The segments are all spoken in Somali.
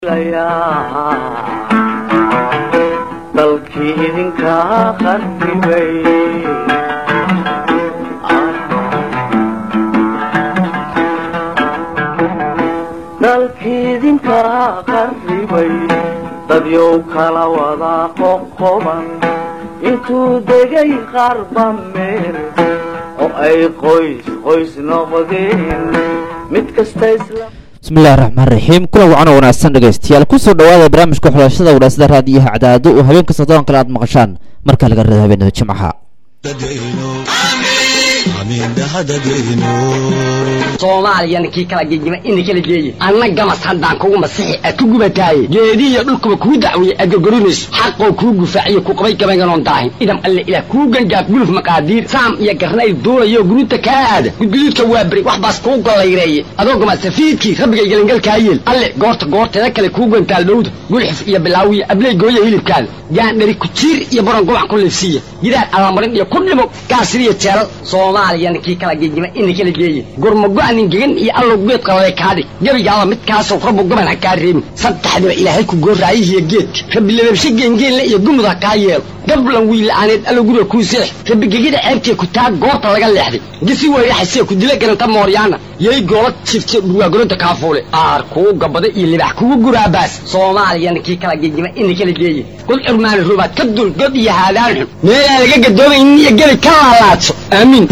dalkii idinkaa qarribay dalkii idinkaa qarribay dadyow kala wadaa qoqoban intuu degay qarba meel oo ay qoys qoys noqdeen mid kasta isla bismillahi raxmaan raxiim kulan wacan oo wanaagsan dhegaystayaal kusoo dhawaada barnaamijka xulashada wanaasada raadiyaha cadaado oo habeenka soddon kale aad maqashaan markaa laga reeda habeenada jimcaha soomaaliyana kii kala gegima ina kala geeye anna gamas haddaan kugu masixi a ku gubataaye geedihiyo dhulkuba kuu dacwiye aad gorgorinayso xaqoo kuu gufaaciyo ku qabay gabaynganoon daahin idam alle ilaah kuu gangaaf guluf maqaadiir saam iyo garnayl duulayo guruuta kaa aada gudguduudka waa beri wax baas kuu gollayreeye adoo gamasafiidkii rabbigay gelangalkaa yeel alle goorta goorteeda kale kuu gantaal dhowda gulxif iyo bilaawiya abley gooya hilibkaada gaandhari kujiir iyo baron gubac ku liifsiiya gidaar allamarin iyo ku dhimo gaasiriyo jeelal soomaaliyana kii kala gegima ina kala geeye gurmago-anin gegan iyo allow geed qalale kaadhig gebigaaba midkaasow rabbu goban ha kaa reebin saddexdiba ilaahay ku gooraayihiyo geedka rabbi lababshe geengeenle iyo gumud ha kaa yeelo gablan wiila'aaneed allow guriga kuu seex rabbi gegida ceebtee ku taa goorta laga leexday gisi weyraxasee ku dila garanta mooryaana yay goola jifte dhurwaagoronta kaafuule aar kuu gabada iyo libax kugu guraabaas soomaaliyana kii kala gegima ina kala geeye god curmaani ruubaad ka dul god iyo haadaan xun meelaa laga gadoomaynin iyo gebi ka laalaadso aamiin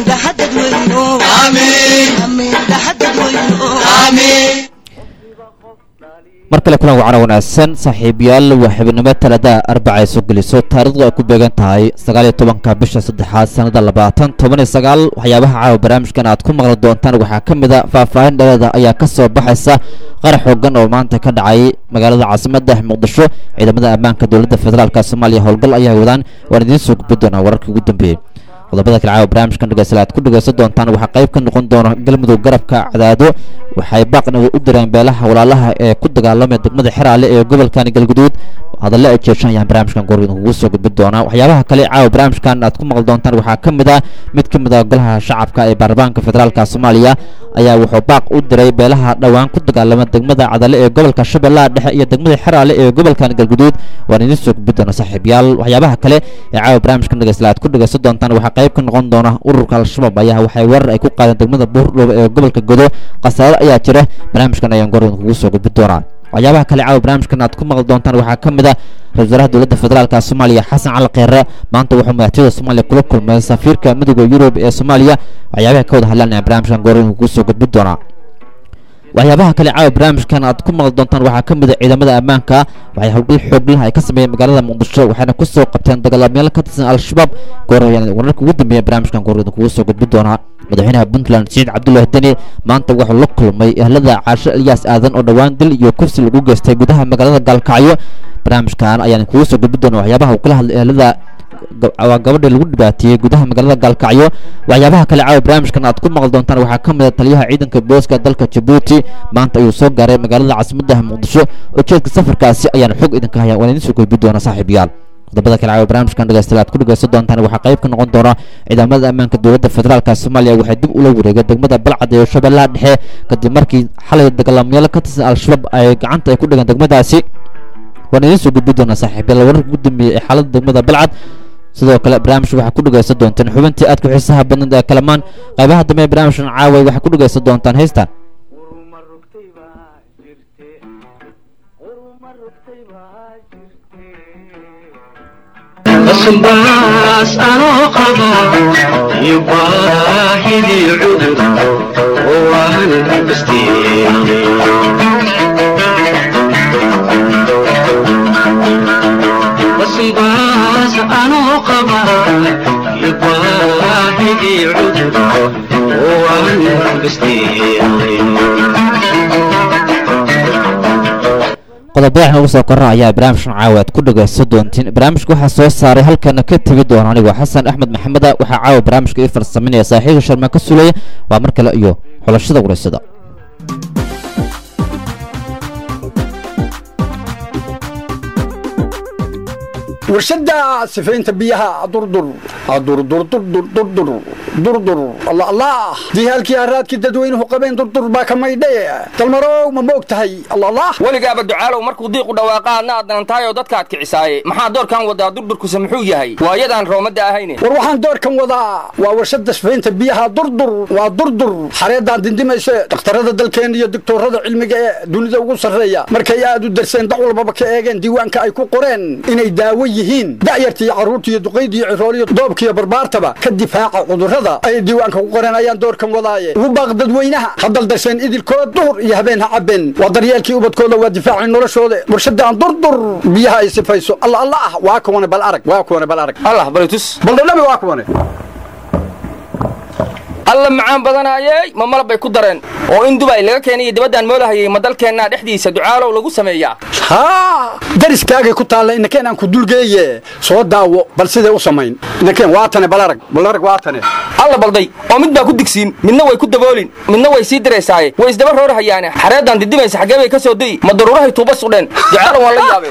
mar kale kulan wacana wanaagsan saaxiibayaal waa xibinimo talada arbaca ay soo geliso taarikhdu ay ku beegan tahay sagaaliyo tobanka bisha saddexaad sanada labaatan toban iyo sagaal waxyaabaha caawa barnaamijkan aad ku maqli doontaan waxaa ka mid a faahfaahin dhalada ayaa ka soo baxaysa qarax xoogan oo maanta ka dhacay magaalada caasimadda muqdisho ciidamada ammaanka dowladda federaalk soomaaliya howlgal ayaa wadaan waan idiin soo gudbi doonaa wararkii ugu dambeeyey qodobada kale caawa barnaamijkan dhegeystayaal aad ku dhegeysan doontaan waxaa qayb ka noqon doona galmudug garabka cadaado waxay baaqnaga u direen beelaha walaalaha ee ku dagaalamaya degmada xeraale ee gobolkani galguduud hadalle ay jeeshanayaan barnaamijkan goorgan kugu soo gudbin doonaa waxyaabaha kale caawa barnaamijkan aad ku maqli doontaan waxaa ka mid ah mid ka mid ah golaha shacabka ee baarlamaanka federaalka soomaaliya ayaa wuxuu baaq u diray beelaha dhowaan ku dagaalama degmada cadalle ee gobolka shabeellaha dhexe iyo degmada xeraale ee gobolkani galguduud waan idiin soo gudbin doona saaxiibayaal waxyaabaha kale ee caawa barnaamijkan dhegeystayaal aad ku dhegeysan doontaan waxaa qayb ka noqon doona ururka al-shabaab ayaa waxay weerar ay ku qaadeen degmada buurdhoobe ee gobolka godo khasaare ayaa jira barnaamijkan ayaan goorgan kugu soo gudbin doonaa waxyaabaha kale caawa barnaamijkan aad ku maqli doontaan waxaa ka mid ah ra-isul wasaaraha dowladda federaalka soomaaliya xasan cali kheyre maanta wuxuu madaxtooyada soomaaliya kula kulmay safiirka midooda yurub ee soomaaliya waxyaabaha ka wada hadlaan ayaan barnaamijkan goorgan kugu soo gudbin doonaa waxyaabaha kale caawa barnaamijkan aad ku maqli doontaan waxaa ka mid a ciidamada ammaanka waxay howlgal xooglah ay ka sameeyeen magaalada muqdisho waxayna ku soo qabteen dagaalamayaal ka tirsan al-shabaab goor ayaan wararka ugu dambeeya barnaamijkan goorgan kugu soo gudbin doonaa madaxweynaha puntland saciid cabdullaahi deni maanta wuxuu la kulmay ehlada caasho elyaas aadan oo dhowaan dil iyo kursi lagu geystay gudaha magaalada gaalkacyo barnaamijkan ayaan kugu soo gudbin doona waxyaabaha uu kala hadlay ehlada waa gabadhii lagu dhibaateeyey gudaha magaalada gaalkacyo waxyaabaha kale caawa barnaamijkan aad ku maqli doontaan waxaa ka mid a taliyaha ciidanka booska dalka jabuuti maanta ayuu soo gaaray magaalada caasimadda muqdisho ujeedka safarkaasi ayaan xog idinka hayaa waan idiin soo gudbin doona saaxiibayaal qodobada kale caawa barnaamijkan dhegeystayaal aad ku dhegeysan doontaan waxaa qayb ka noqon doona ciidamada ammaanka dowladda federaalka soomaaliya waxay dib ula wareegeen degmada balcad ee shabeellaha dhexe kadib markii xalay dagaalamayaal ka tirsan al-shabaab ay gacanta ay ku dhigeen degmadaasi waan idiin soo gudbin doonaa saaxiibayaal wararka ugu dambeeyey ee xaaladda degmada balcad sidoo kale barnaamijka waxaa ku dhegeysan doontaan xubintii aadka xiisaha badnad ee kalamaan qaybaha dambe ee barnaamijkan caaway waxaa ku dhegeysan doontaan heystan uruma rugtay baa jirte uruma rugtay baa jirte baas anoo qaba iyo baahidii cudur oo aan baas anoo qaba iyo baahidii cudur oo aan qodobada waxaan ugu soo korna ayaa barnaamijkan caawa aad ku dhegeysan doontiin barnaamijka waxaa soo saaray halkana ka tegi doona anigoo xasan axmed maxameda waxaa caawa barnaamijka ii farsaminaya saaxiibka sharmaan ka sulaya waa mar kale iyo xulashada wareysada warshada sifaynta biyaha durdur durdurdurdurdurdur durdur allah allah dihaalkii haraadkii dadweynuhu qabeen durdur baa ka maydhe dalmarow ma moog tahay allah allah weligaaba ducaalow markuu diiqu dhawaaqa adna aad danantaayoo dadka ad kicisaaye maxaa doorkan wadaa durdurkuse muxuu yahay waayadaan roomada ahayne war waxaan doorkan wadaa waa warshada sifaynta biyaha durdur waa durdur xareedaan dindimayse dhakhtarada dalkeena iyo doctoorada cilmiga ee dunida ugu sarreeya markay aad u darseen dac walbaba ka eegeen diiwaanka ay ku qoreen inay daawo yihiin da'yarta iyo carruurta iyo duqayda iyo cirooliyo doobka iyo barbaartaba ka difaaca cudurrada ay diiwaanka ku qoreen ayaan doorkan wadaaye ugu baaq dadweynaha haddal darseen idilkood duhur iyo habeen ha cabeen waa daryeelkii ubadkooda waa difaacii noloshooda warshadaan durdur biyaha ay sifayso alla alla ah waa kuwane bal arag waa kuwane bal arag allah balitus baldhadhabi waa kuwane alla macaan badanaayey ma malab bay ku dareen oo in dubay laga keenayo dibaddaan moolahayay ma dalkeennaa dhexdiisa ducaalow lagu sameeyaa haa dariskaagay ku taalla inakeen aan ku dulgeeye soo daawo bal siday u samayn inakeen waatane bal arag bal arag waatane alla balday oo mid baa ku digsiin midna way ku daboolin midna way sii diraysaaye way isdaba roorhayaane xareeddaan didimaysa xaggee bay ka soo deyi ma daruurahay tuuba sudheen ducaalow waan la yaabee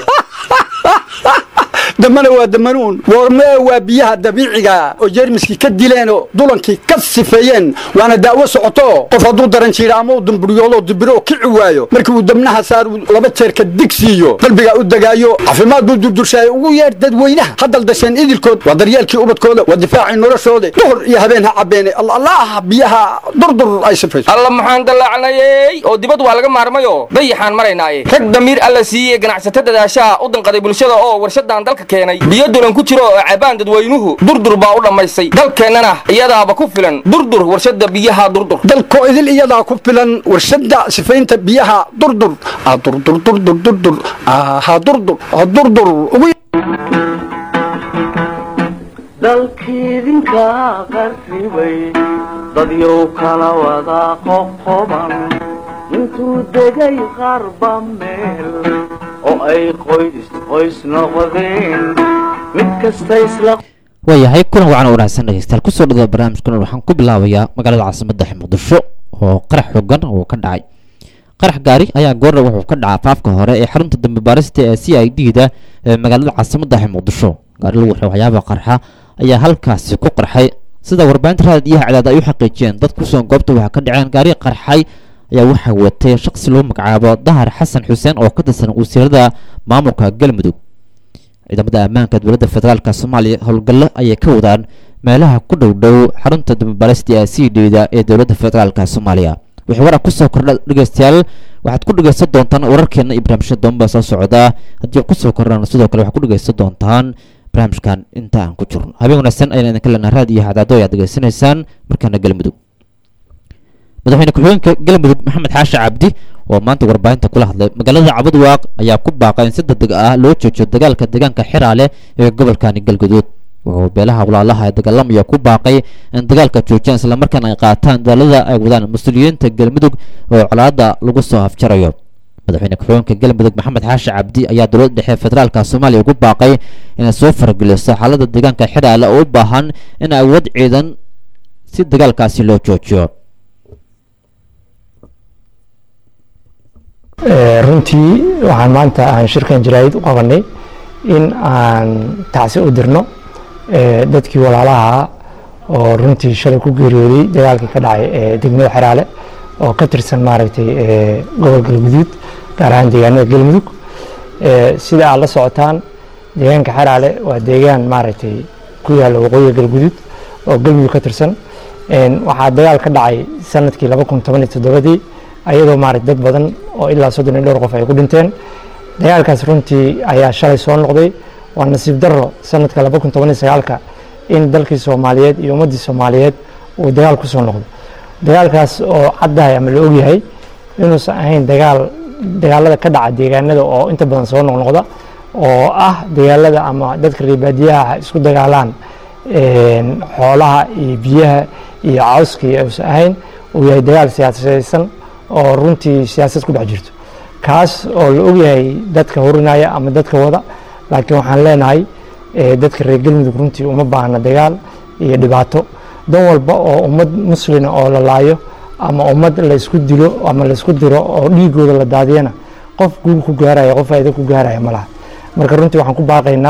damana waa damanuun woormee waa biyaha dabiiciga oo jeermiskii ka dileenoo dulankii ka sifeeyeen waana daawo socoto qof hadduu daran jiira ama uu dumburyoodoo dibiro kici waayo markii uu dabnaha saar laba jeerka dig siiyo qalbigaa u degaayo caafimaad buu durdurshaayay ugu yeer dadweynaha haddal dasheen idilkood waa daryeelkii ubadkooda waa difaacii noloshooda duhur iyo habeen ha cabeene allah biyaha durdur ay sifayso alla maxaan dallaacnayey oo dibad waa laga maarmayoo dayaxaan maraynaaye rag damiir alla siiyey ganacsato dadaashaha u danqaday bulshada oo warshadan dalka keenay biyo dulan ku jiro oo cabaan dadweynuhu durdur baa u dhammaysay dalkeennana iyadaaba ku filan durdur warshada biyaha durdur dalkoo idil iyadaa ku filan warshada sifaynta biyaha durdur durdurdurdurdurdur ha durdur ha durdur ugu dalkiidinka qarribay dadyow kala wada qoqoban intuu degay qarba meel oo ay qoys qoys noqdeen mid kasta isla waayahay kulan wacan wanaagsan dhegeystayaal kusoo dhawaa barnaamijkan waxaan ku bilaabayaa magaalada caasimadda muqdisho oo qarax xogan oo ka dhacay qarax gaari ayaa goorna wuxuu ka dhacaa faafka hore ee xarunta dambe baarista ee c i d da ee magaalada caasimadda muqdisho gaari lagu waxay waxyaaba qarxa ayaa halkaasi ku qarxay sida warbaahinta raadiyaha cadaad ay u xaqiijiyeen dad kusugan goobta waxaa ka dhaceen gaari qarxay ayaa waxaa watay shaqsi lagu magacaabo dahar xasan xuseen oo ka tirsan wasiirada maamulka galmudug ciidamada ammaanka dowladda federaalk soomaaliya howlgallo ayay ka wadaan meelaha ku dhow dhow xarunta dambebaarista ee c d da ee dowladda federaalk soomaaliya wixii warar kusoo kordha dhegeystayaal waxaad ku dhegeysan doontaan wararkeena iyo barnaamijyada doonba soo socda haddii kusoo kordhaan sidoo kale waxaad ku dhegeysan doontaan barnaamijkan inta aan ku jirno habeen wanaagsan ayaan idinka leenaha raad iyo hadaado ayaad degeysanaysaan markaana galmudug madaxweyne ku-xigeenka galmudug maxamed xaashi cabdi oo maanta warbaahinta kula hadlay magaalada cabadwaaq ayaa ku baaqay in si degdeg ah loo joojiyo dagaalka deegaanka xiraale ee gobolkani galguduud wuxuu beelaha walaalaha ee dagaalamaya ku baaqay in dagaalka joojiyaan islamarkaana ay qaataan dadaalada ay wadaan mas-uuliyiinta galmudug oo colaadda lagu soo afjarayo madaxweyne ku-xigeenka galmudug maxamed xaashi cabdi ayaa dowladda dhexe federaalka soomaaliya ugu baaqay inay soo farageliso xaalada deegaanka xiraale oo u baahan in awood ciidan si dagaalkaasi loo joojiyo runtii waxaan maanta aan shirkan jaraa'id u qabanay in aan tacsi u dirno dadkii walaalaha oo runtii shalay ku geeriyooday dagaalkii ka dhacay ee degmada xeraale oo ka tirsan maaragtay gobol galguduud gaar ahaan deegaanada galmudug sida aad la socotaan deegaanka xeraale waa deegaan maaragtay ku yaalla waqooyiga galguduud oo galmudug ka tirsan waxaa dagaal ka dhacay sanadkii laba kun toban iyo toddobadii ayadoo maaragtay dad badan oo ilaa soddon iyo dhowr qof ay ku dhinteen dagaalkaas runtii ayaa shalay soo noqday waa nasiib darro sanadka laba kun toban iyo sagaalka in dalkii soomaaliyeed iyo ummaddii soomaaliyeed uu dagaal ku soo noqdo dagaalkaas oo caddahay ama la ogyahay inuusan ahayn dagaal dagaalada ka dhaca deegaanada oo inta badan soo noqnoqda oo ah dagaalada ama dadka reebaadiyaha isku dagaalaan xoolaha iyo biyaha iyo cawskii uusan ahayn uu yahay dagaal siyaasadaysan oo runtii siyaasad ku dhex jirto kaas oo la ogyahay dadka horinaya ama dadka wada laakiin waxaan leenahay dadka reer galmudug runtii uma baahna dagaal iyo dhibaato dan walba oo ummad muslina oo la laayo ama ummad laysku dilo ama laysku diro oo dhiigooda la daadiyana qof guul ku gaaraya qof faa'iido ku gaaraya ma laha marka runtii waxaan ku baaqaynaa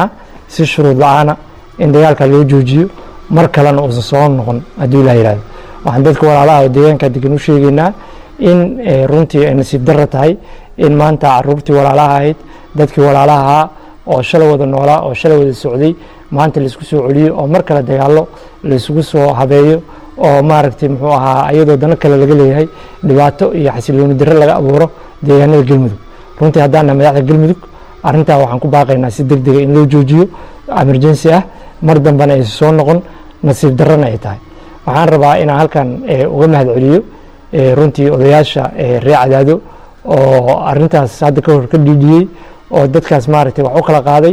si shuruud la-aana in dagaalka loo joojiyo mar kalena uusan soo noqon hadduu ilaa yihahdo waxaan dadka walaalaha oo deegaanka degan u sheegaynaa in runtii ay nasiib darra tahay in maanta caruurtii walaalaha ahayd dadkii walaalaha ahaa oo shalay wada noolaa oo shalay wada socday maanta laisku soo celiyo oo mar kale dagaallo laisugu soo habeeyo oo maaragtay muxuu ahaa iyadoo dano kale laga leeyahay dhibaato iyo xasilooni darre laga abuuro deegaanada galmudug runtii haddaana madaxda galmudug arrintaa waxaan ku baaqaynaa si deg dega in loo joojiyo emergency ah mar dambena aysan soo noqon nasiib darrana ay tahay waxaan rabaa inaan halkan uga mahad celiyo runtii odayaasha reer cadaado oo arintaas hadda ka hor ka dhiidhiyey oo dadkaas maaragtay wax u kala qaaday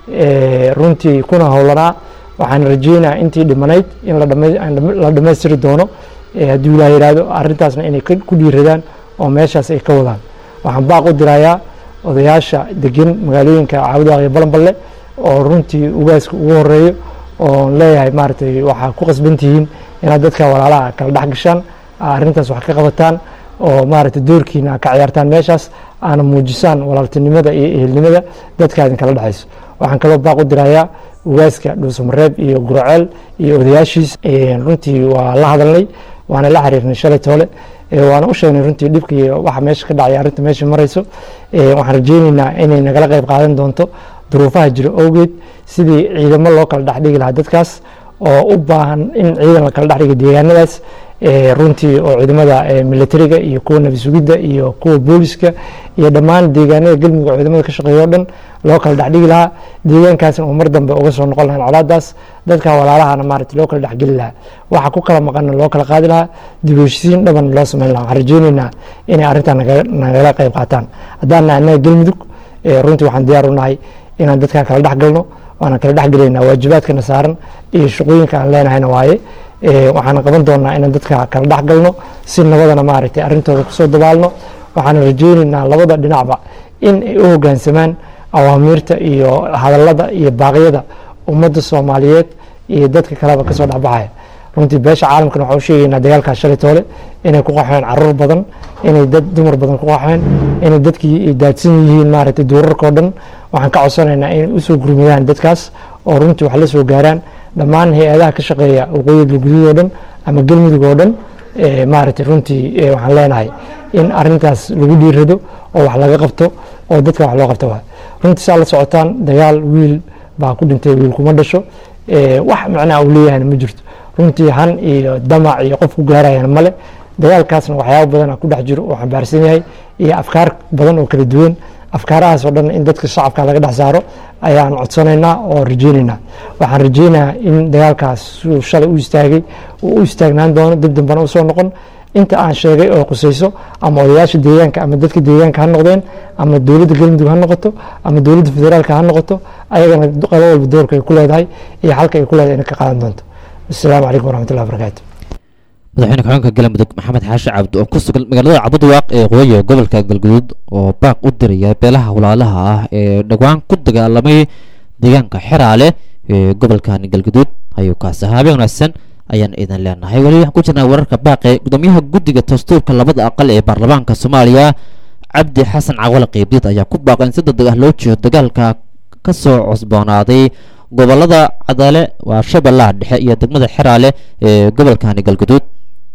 runtii kuna howlanaa waxaan rajeynayaa intii dhimanayd in la dhammaystiri doono hadduu ilaah yihahdo arrintaasna inay ku dhiiradaan oo meeshaas ay ka wadaan waxaan baaq u dirayaa odayaasha degan magaalooyinka caabudaaq iyo balanballe oo runtii ugaaska ugu horeeyo oon leeyahay maaragtay waxaa ku qasban tihiin inaad dadka walaalaha kala dhex gashaan arrintaas wax ka qabataan oo maaragtay doorkiina ka ciyaartaan meeshaas aana muujisaan walaaltinimada iyo ehelnimada dadka idin kala dhexayso waxaan kaloo baaq u dirayaa ugaaska dhuusamareeb iyo guraceel iyo odayaashiis runtii waa la hadalnay waana la xiriirnay shalay toole waana u sheegnay runtii dhibka iyo waxa meesha ka dhacay arrinta meesha marayso waxaan rajeyneynaa inay nagala qayb qaadan doonto duruufaha jira awgeed sidii ciidamo loo kala dhexdhigi lahaa dadkaas oo u baahan in ciidan la kala dhexdhiga deegaanadaas runtii oo ciidamada militariga iyo kuwa nabi sugidda iyo kuwa booliska iyo dhammaan deegaanada galmudug oo ciidamada ka shaqeeya o dhan loo kala dhexdhigi lahaa deegaankaasna uu mar dambe uga soo noqon lahayn colaadaas dadka walaalahana maaragtay loo kala dhexgeli lahaa waxa ku kala maqanna loo kala qaadi lahaa dib u heshisiin dhaban loo samayn lahaa waxaan rajeyneynaa inay arrintan nagala qayb qaataan haddaana annaga galmudug runtii waxaan diyaar u nahay inaan dadka kala dhex galno waana kala dhex gelaynaa waajibaadkana saaran iyo shaqooyinka aan leenahayna waaye waxaan qaban doonaa inaan dadka kala dhex galno si nabadana maaragtay arrintooda kusoo dabaalno waxaan rajeyneynaa labada dhinacba in ay u hoggaansamaan awaamiirta iyo hadallada iyo baaqyada ummadda soomaaliyeed iyo dadka kaleba kasoo dhexbaxaya runtii beesha caalamkana waxaan u sheegaynaa dagaalkaas shalay toole inay ku qaxeen caruur badan inay dad dumar badan ku qaxeen inay dadkii daadsan yihiin maaragtay duurarka oo dhan waxaan ka codsanaynaa inay usoo gurmidaan dadkaas oo runtii wax la soo gaaraan dhammaan hay-adaha ka shaqeeya waqooyiga galguduud oo dhan ama galmudug oo dhan maaragtay runtii waxaan leenahay in arintaas lagu dhiirado oo wax laga qabto oo dadka wax loo qabto waay runtii saa la socotaan dagaal wiil baa ku dhintay wiil kuma dhasho wax macnaha uu leeyahayna ma jirto runtii han iyo damac iyo qof ku gaarayana male dagaalkaasna waxyaaba badana ku dhex jiro oo xambaarsan yahay iyo afkaar badan oo kala duwan afkaarahaas oo dhan in dadka shacabka laga dhex saaro ayaan codsanaynaa oo rajeyneynaa waxaan rajeynayaa in dagaalkaas suu shalay u istaagay uu u istaagnaan doono dib dambana usoo noqon inta aan sheegay oo qusayso ama odayaasha deegaanka ama dadka deegaanka ha noqdeen ama dowladda galmudug ha noqoto ama dowladda federaalka ha noqoto ayagana qabo walba doorka ay ku leedahay iyo halka ay ku leedahay inay ka qaadan doonto asalaamu calaykum waraxmatullahi wabarakaatu madaxweyne ku-xigeenka galmudug maxamed xaashi cabdi oo ku sugan magaalada cabudwaaq ee qoya gobolka galguduud oo baaq u diraya beelaha walaalaha ah ee dhowaan ku dagaalamay deegaanka xeraale ee gobolkan galguduud ayuu kaasi ahaa habeen wanaagsan ayaan idin leenahay weli waxaan ku jirnaa wararka baaqe gudoomiyaha guddiga dastuurka labada aqal ee baarlamaanka soomaaliya cabdi xasan cawale qeybdiid ayaa ku baaqay in si degdeg ah loo jeedo dagaalka ka soo cusboonaaday gobolada cadaale waa shabeellaha dhexe iyo degmada xeraale ee gobolkani galguduud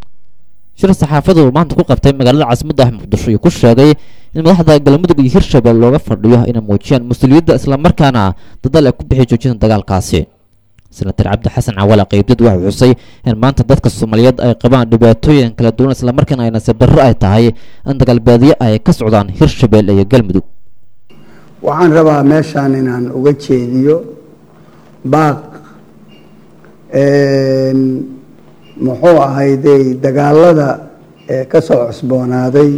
shir saxaafadu maanta ku qabtay magaalada caasimadda ah muqdisho iyo ku sheegay in madaxda galmudug iyo hirshabelle looga fadhiyo inay muujiyaan mas-uuliyadda islamarkaana dadaal ay ku bixi joojinta dagaalkaasi senatar cabdi xasan cawale qeybdid waxau xusay in maanta dadka soomaaliyeed ay qabaan dhibaatooyin kala duwan islamarkaana ay nasiib darro ay tahay in dagaalbaadiye ay ka socdaan hirshabelle iyo galmudug waxaan rabaa meeshaan inaan uga jeediyo baaq muxuu ahayday dagaalada ee ka soo cusboonaaday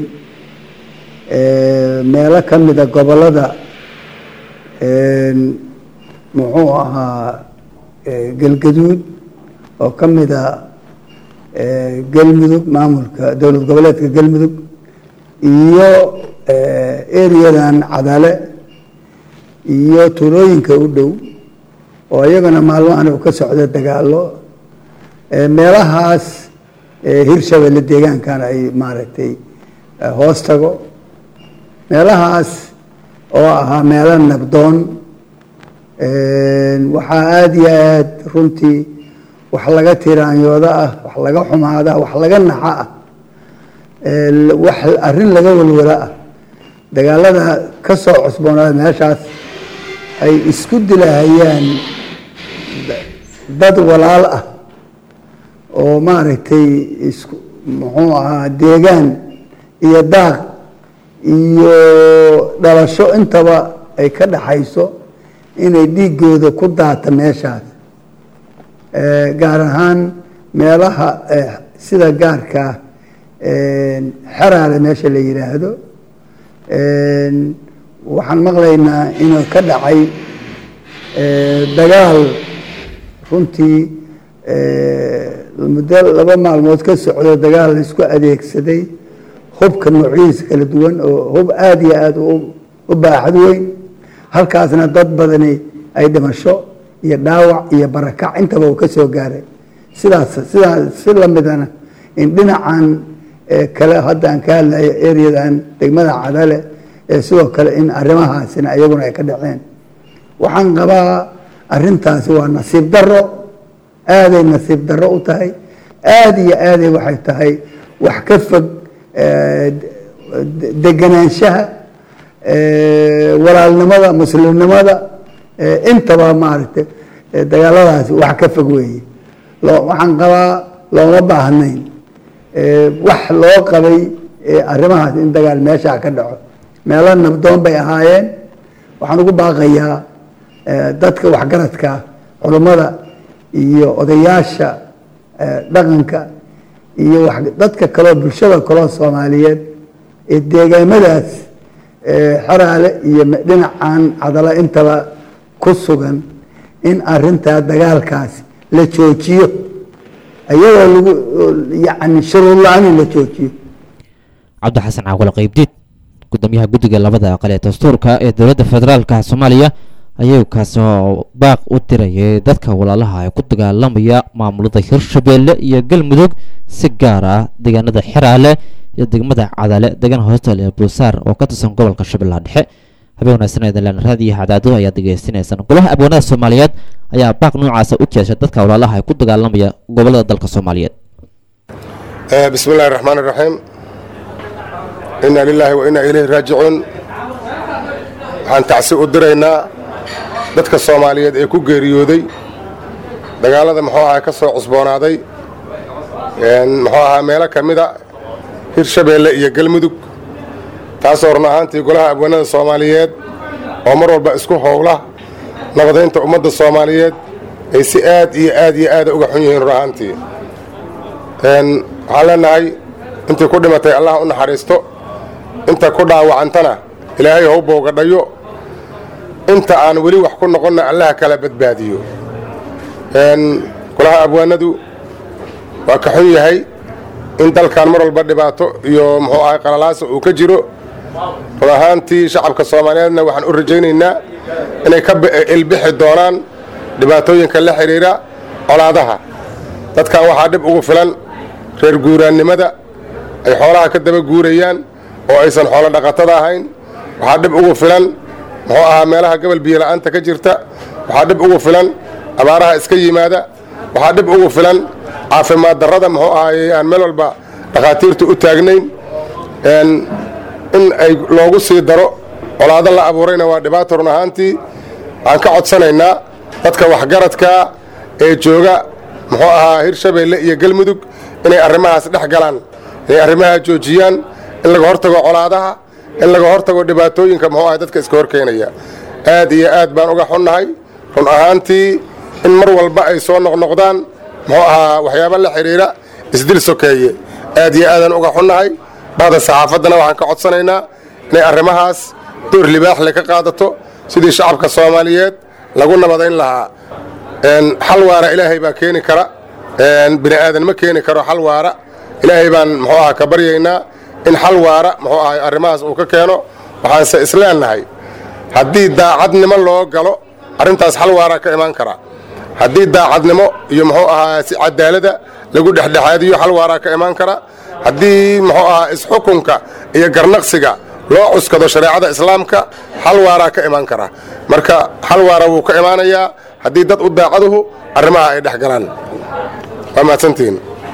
meelo ka mida gobollada muxuu ahaa galgaduud oo ka mida galmudug maamulka dowlad goboleedka galmudug iyo eriyadan cadale iyo tuulooyinka u dhow oo iyagana maalmahan uu ka socdo dagaalo meelahaas hirshabelle deegaankan ay maaragtay hoos tago meelahaas oo ahaa meelo nabdoon waxaa aada iyo aad runtii wax laga tiraanyooda ah wax laga xumaada wax laga naxa ah wax arrin laga walwala ah dagaalada ka soo cusboonaada meeshaas ay isku dilahayaan dad walaal ah oo maaragtay isku muxuu ahaa deegaan iyo daaq iyo dhalasho intaba ay ka dhaxayso inay dhiigooda ku daata meeshaas gaar ahaan meelaha sida gaarkaa xeraale meesha la yidhaahdo waxaan maqlaynaa inuu ka dhacay dagaal runtii muddo laba maalmood ka socdo dagaal la isku adeegsaday hubka noocyadiisa kala duwan oo hub aada iyo aada u baaxad weyn halkaasna dad badani ay dhimasho iyo dhaawac iyo barakac intaba uu ka soo gaaray sidaas sidaas si lamidana in dhinacan kale haddaan ka hadlayo ereyadan degmada cadale ee sidoo kale in arrimahaasina iyaguna ay ka dhaceen waxaan qabaa arrintaasi waa nasiib daro aaday nasiib daro u tahay aada iyo aaday waxay tahay wax ka fog deganaanshaha walaalnimada muslimnimada intaba maaragtay dagaaladaasi wax ka fog weeye waxaan qabaa looma baahnayn wax loo qabay arrimahaas in dagaal meeshaa ka dhaco meelo nabdoon bay ahaayeen waxaan ugu baaqayaa dadka waxgaradka culummada iyo odayaasha dhaqanka iyo dadka kaleo bulshada kaloo soomaaliyeed ee deegaamadaas xeraale iyo dhinacan cadalo intaba ku sugan in arintaa dagaalkaasi la joojiyo iyadoo lagu yani shuruud la-aan in la joojiyo cabdi xasan caaqule qaybdiid gudoomiyaha guddiga labada aqal ee dastuurka ee dowladda federaalka soomaaliya ayuu kaasoo baaq u dirayay dadka walaalaha ee ku dagaalamaya maamulada hirshabeelle iyo galmudug si gaar ah deegaanada xeraale iyo degmada cadale degan hoostal ee bulsaar oo ka tirsan gobolka shabeellaha dhexe habeen wanaagsan eedalaan raadiyo hadaado ayaad degeysanaysaan golaha abwaanada soomaaliyeed ayaa baaq noocaasa u jeeshay dadka walaalaha ee ku dagaalamaya gobolada dalka soomaaliyeed bismi illahi raxmaan iraxiim inna lilaahi wa inna ilayhi raajicuun waxaan tacsi u diraynaa dadka soomaaliyeed ee ku geeriyooday dagaalada muxuu ahaa ka soo cusboonaaday muxuu ahaa meelo ka mida hirshabeelle iyo galmudug taasoo run ahaantii golaha abwaanada soomaaliyeed oo mar walba isku howla nabadaynta ummadda soomaaliyeed ay si aad iyo aad iyo aada uga xun yihiin run ahaantii waxaan leenahay intii ku dhimatay allah u naxariisto inta ku dhaawacantana ilaahay how boogadhayo inta aan weli wax ku noqonna allaha kala badbaadiyo golaha abwaanadu waa ka xun yahay in dalkan mar walba dhibaato iyo muxuu ahay qalalaasa uu ka jiro run ahaantii shacabka soomaaliyeedna waxaan u rajaynaynaa inay ka ilbixi doonaan dhibaatooyinka la xidhiira colaadaha dadkan waxaa dhib ugu filan reer guuraannimada ay xoolaha ka daba guurayaan oo aysan xoolo dhaqatada ahayn waxaa dhib ugu filan muxuu ahaa meelaha gobol biyola'aanta ka jirta waxaa dhib ugu filan abaaraha iska yimaada waxaa dhib ugu filan caafimaad darrada muxuu ahaaye aan meel walba dhakhaatiirta u taagnayn in ay loogu sii daro colaado la abuurayna waa dhibaato run ahaantii waxaan ka codsanaynaa dadka waxgaradkaa ee jooga muxuu ahaa hirshabeelle iyo galmudug inay arrimahaas dhex galaan inay arrimaha joojiyaan in laga hortago colaadaha in laga hortago dhibaatooyinka muxuu ahay dadka iska horkeenaya aad iyo aad baan uga xunnahay run ahaantii in mar walba ay soo noqnoqdaan muxuu ahaa waxyaaba la xidhiira isdil sokeeye aad iyo aadaan uga xunnahay bahda saxaafaddana waxaan ka codsanaynaa inay arrimahaas door libaaxle ka qaadato sidii shacabka soomaaliyeed lagu nabadayn lahaa xal waara ilaahay baa keeni kara bini aadan ma keeni karo xal waara ilaahay baan muxuu aha ka baryaynaa in xal waara muxuu ahay arrimahaas uu ka keeno waxaanse isleennahay haddii daacadnimo loo galo arrintaas xal waara ka imaan kara haddii daacadnimo iyo muxuu ahaa si cadaalada lagu dhexdhexaadiyo xal waaraa ka imaan kara haddii muxuu ahaa isxukunka iyo garnaqsiga loo cuskado shareecada islaamka xal waaraa ka imaan kara marka xal waara wuu ka imaanayaa haddii dad u daacaduhu arrimaha ay dhex galaan waa mahadsantihiin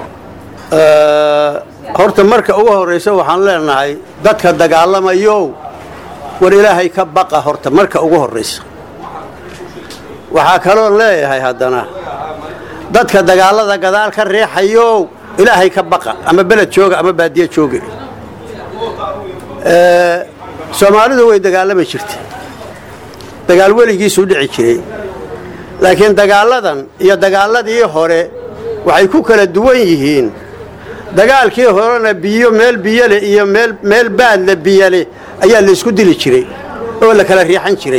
horta marka ugu horraysa waxaan leenahay dadka dagaalamayow war ilaahay ka baqa horta marka ugu horraysa waxaa kaloo leeyahay haddana dadka dagaallada gadaal ka riixayow ilaahay ka baqa ama beled jooga ama baadiye jooga soomaalidu way dagaalami jirtay dagaal weligiisuu dhici jiray laakiin dagaalladan iyo dagaalladii hore waxay ku kala duwan yihiin dagaalkii horena biyo meel biyole iyo meel meel baadle biyole ayaa laysku dili jiray oo la kala riixan jiray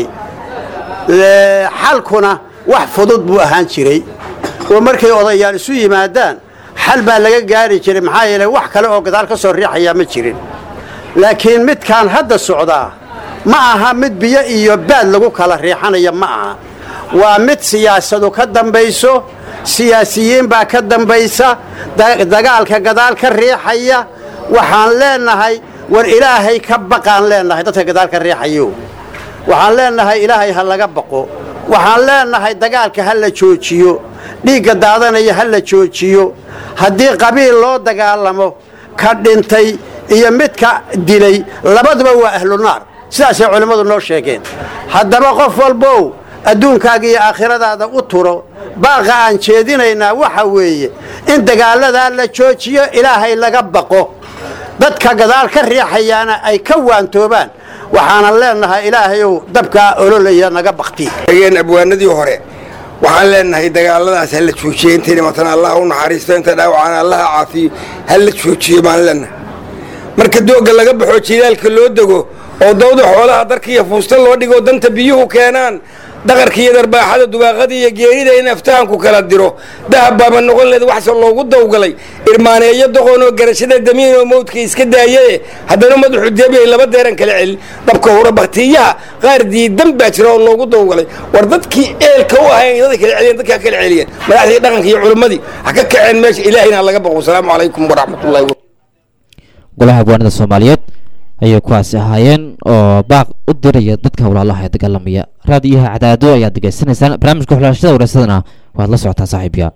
xalkuna wax fudud buu ahaan jiray oo markay odayaal isu yimaadaan xal baa laga gaari jiray maxaa yeelay wax kale oo gadaal ka soo riixayaa ma jirin laakiin midkaan hadda socdaa ma aha mid biyo iyo baad lagu kala riixanaya ma aha waa mid siyaasadu ka dambayso siyaasiyiin baa ka dambaysa dagaalka gadaal ka riixaya waxaan leenahay war ilaahay ka baqaan leenahay dadka gadaal ka riixayo waxaan leenahay ilaahay ha laga baqo waxaan leenahay dagaalka ha la joojiyo dhiigga daadanaya ha la joojiyo haddii qabiil loo dagaalamo ka dhintay iyo midka dilay labaduba waa ahlu naar sidaasay culimmadu noo sheegeen haddaba qof walbow adduunkaaga iyo aakhiradaada u turo baaqa aan jeedinaynaa waxa weeye in dagaaladaa la joojiyo ilaahay laga baqo dadka gadaal ka riixayaana ay ka waantoobaan waxaanan leenahay ilaahayow dabkaa ololaya naga bakti abwaanadii hore waxaan leenahay dagaaladaas ha la joojiyo intay dhimatana allah u naxariisto inta dhaawacana allah caafiyo ha la joojiyo baan leenahay marka doogga laga baxo jilaalka loo dego oo dawda xoolaha darka iyo fuusta loo dhigo danta biyuhu keenaan daqarka iyo darbaaxada dugaaqada iyo geerida in aftahanku kala diro dahab baaba noqon leed waxse loogu dawgalay irmaaneeyo doqonoo garashada damiin oo mawdka iska daayaye haddana madaxu deebiyay laba deeran kala celin dabka hore baktiyaha qaar diidan baa jira oo loogu dawgalay war dadkii eelka u ahayn daday kala celiyeen dadkaa kala celiyeen madaxdii dhaqanka iyo culimmadii ha ka kaceen meesha ilaahayna laga baqo asalaamu calaykum waraxmatullahi golaha abwaanada soomaaliyeed ayay kuwaasi ahaayeen oo baaq u diraya dadka walaalaha ee dagaalamaya raadiyaha cadaado ayaad degeysanaysaan barnaamijka xulaashada wareysadana waad la socotaa saaxiibya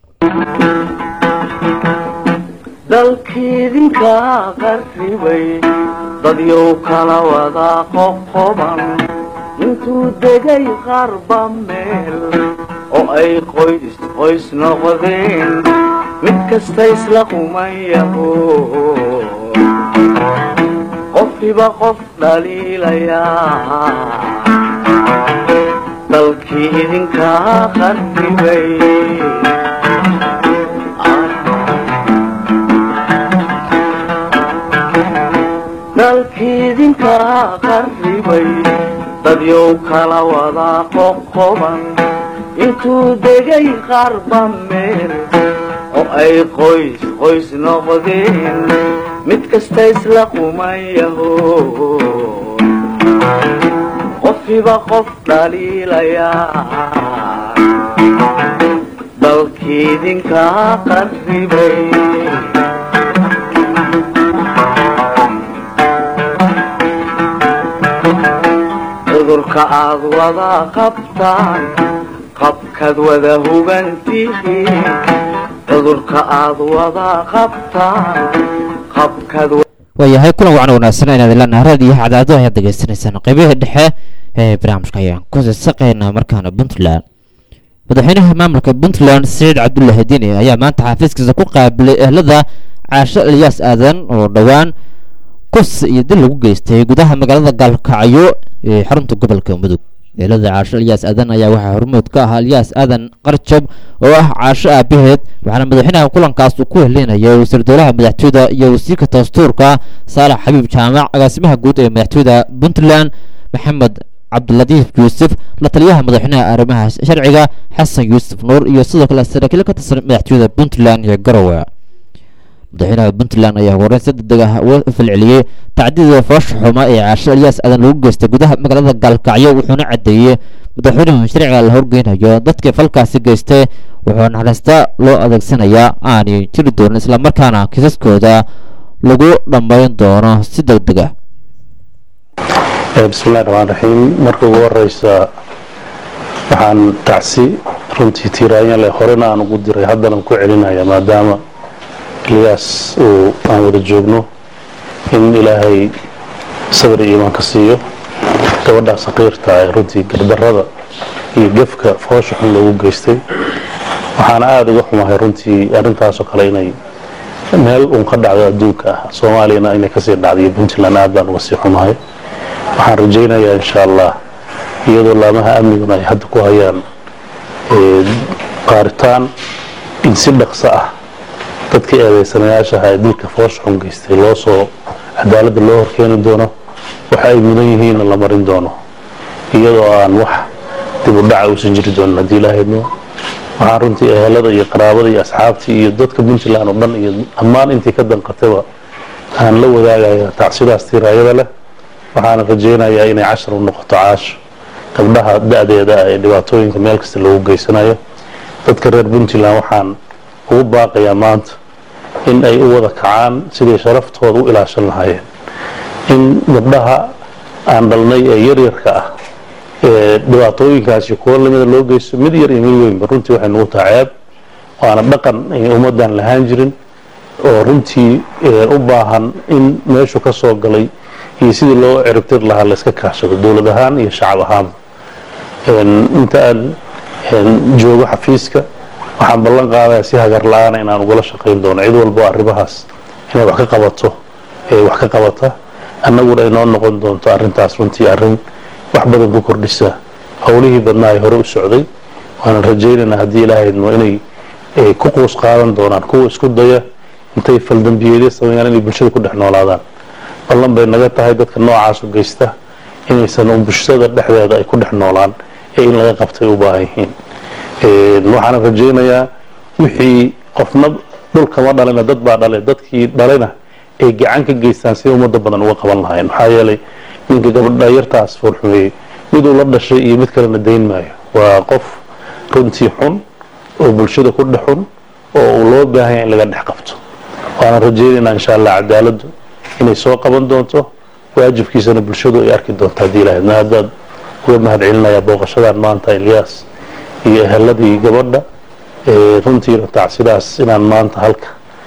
dalkiidinka qarribay dadyow kala wada qoqoban intuu degay qarba meel oo ay qoys qoys noqdeen mid kasta isla qumayaho qofkiba qof dhaliilayaa dalkii idinkaa qarribay dalkii idinkaa qarribay dadyow kala wada qoqoban intuu degay qarba meel oo ay qoys qoys noqdeen mid kasta isla qumayaho qofkiba qof dhaliilayaa dalkii idinkaa qarribay cudurka aad wada qabtaan qabkaad wada hubantihiin cudurka aad wada qabtaan qabkaad waayahay kulan wacan wanaagsan inaad ilanaha raadiyaha cadaado ayaad degeysanaysaan qeybihii dhexe ee barnaamijka ayaan ku saqaynaa markaana puntland madaxweynaha maamulka puntland saciid cabdullaahi diini ayaa maanta xafiiskiisa ku qaabilay ehlada caasho elyaas aadan oo dhowaan kus iyo dil lagu geystay gudaha magaalada gaalkacyo ee xarunta gobolka mudug eelada caasho elyaas aadan ayaa waxaa hormuud ka ahaa elyaas aadan qarjab oo ah caasho aabaheed waxaana madaxweynaha kulankaas uu ku helinayay wasiir dowlaha madaxtooyada iyo wasiirka dastuurka saalax xabiib jaamac agaasimaha guud ee madaxtooyada puntland maxamed cabdilatiif yuusuf la taliyaha madaxweynaha arrimaha sharciga xasan yuusuf nuur iyo sidoo kale saraakiil ka tirsan madaxtooyada puntland iyo garowe madaxweynaha puntland ayaa horeyn si degdeg ah uga falceliyey tacdida foosha xuma ee caasho elyaas aadan lagu geystay gudaha magaalada gaalkacyo wuxuuna caddeeyey madaxweynuhu sharciga la horgeynayo dadkii falkaasi geystay wuxuu naxariista loo adeegsanayaa aanay jiri doonin islamarkaana kiisaskooda lagu dhammayn doono si deg deg ah bismillahi raxmaan raxiim marka ugu horeysa waxaan tacsi runtii tiiraanya leh horena aan ugu diray haddana ku celinaya maadaama ilyaas uu aan wada joogno in ilaahay sabir iyo iimaan ka siiyo gabadhaa saqiirta ee runtii gardarada iyo gefka foosha xun loogu geystay waxaana aada uga xumahay runtii arrintaasoo kale inay meel uun ka dhacdo adduunka ah soomaaliyana inay kasii dhacday iyo puntland aad baan uga sii xumahay waxaan rajaynayaa insha allah iyadoo laamaha amniguna ay hadda ku hayaan qaaritaan in si dhaqso ah dadkii eedeysanayaasha ahaa ee dilka foosha xun geystay loo soo cadaaladda loo horkeeni doono waxa ay mudan yihiinna la marin doono iyadoo aan wax dib u dhaca uusan jiri doonin haddii ilaahayno waxaan runtii ehelada iyo qaraabada iyo asxaabtii iyo dadka puntland oo dhan iyo dhammaan intii ka danqatayba aan la wadaagaya tacsidaas tiiraayada leh waxaana rajaynayaa inay cashar u noqoto caasho gabdhaha da-deeda ah ee dhibaatooyinka meel kasta loogu geysanayo dadka reer puntland waxaan ugu baaqayaa maanta in ay u wada kacaan siday sharaftooda u ilaashan lahaayeen in gabdhaha aan dhalnay ee yaryarka ah ee dhibaatooyinkaasi kuwo lamida loo geysto mid yar iyo mid weynba runtii waxay nagu taha ceeb waana dhaqan ummaddan lahaan jirin oo runtii u baahan in meeshu ka soo galay iyo sidii loo ciribtir lahaa layska kaashado dowlad ahaan iyo shacab ahaanba inta aan joogo xafiiska waxaan ballan qaadaya si hagar la-aana inaan ugala shaqayn doono cid walbo arrimahaas inay wax ka qabato ee wax ka qabata annaguna ay noo noqon doonto arrintaas runtii arrin wax badan ku kordhisa howlihii badnaa ay hore u socday waanan rajaynaynaa haddii ilaahayno inay ku quus qaadan doonaan kuwa isku daya intay faldambiyeedyo sameeyaan inay bulshada ku dhex noolaadaan ballan bay naga tahay dadka noocaasu geysta inaysan bulshada dhexdeeda ay ku dhex noolaan ee in laga qabtay u baahan yihiin waxaana rajaynayaa wixii qofna dhulkama dhalina dad baa dhale dadkii dhalena ay gacan ka geystaan si ummadda badan uga qaban lahayn maxaa yeelay ninka gabadha yartaas foolxumeeyey miduu la dhashay iyo mid kalena dayn maayo waa qof runtii xun oo bulshada ku dhex xun oo uu loo baahanya in laga dhex qabto waana rajaynaynaa insha allah cadaaladdu inay soo qaban doonto waajibkiisana bulshadu ay arki doonto haddii ilahayd ma haddaad uga mahad celinayaa booqashadan maanta ilyaas iyo eheladii gabadha runtiina tacsidaas inaan maanta halka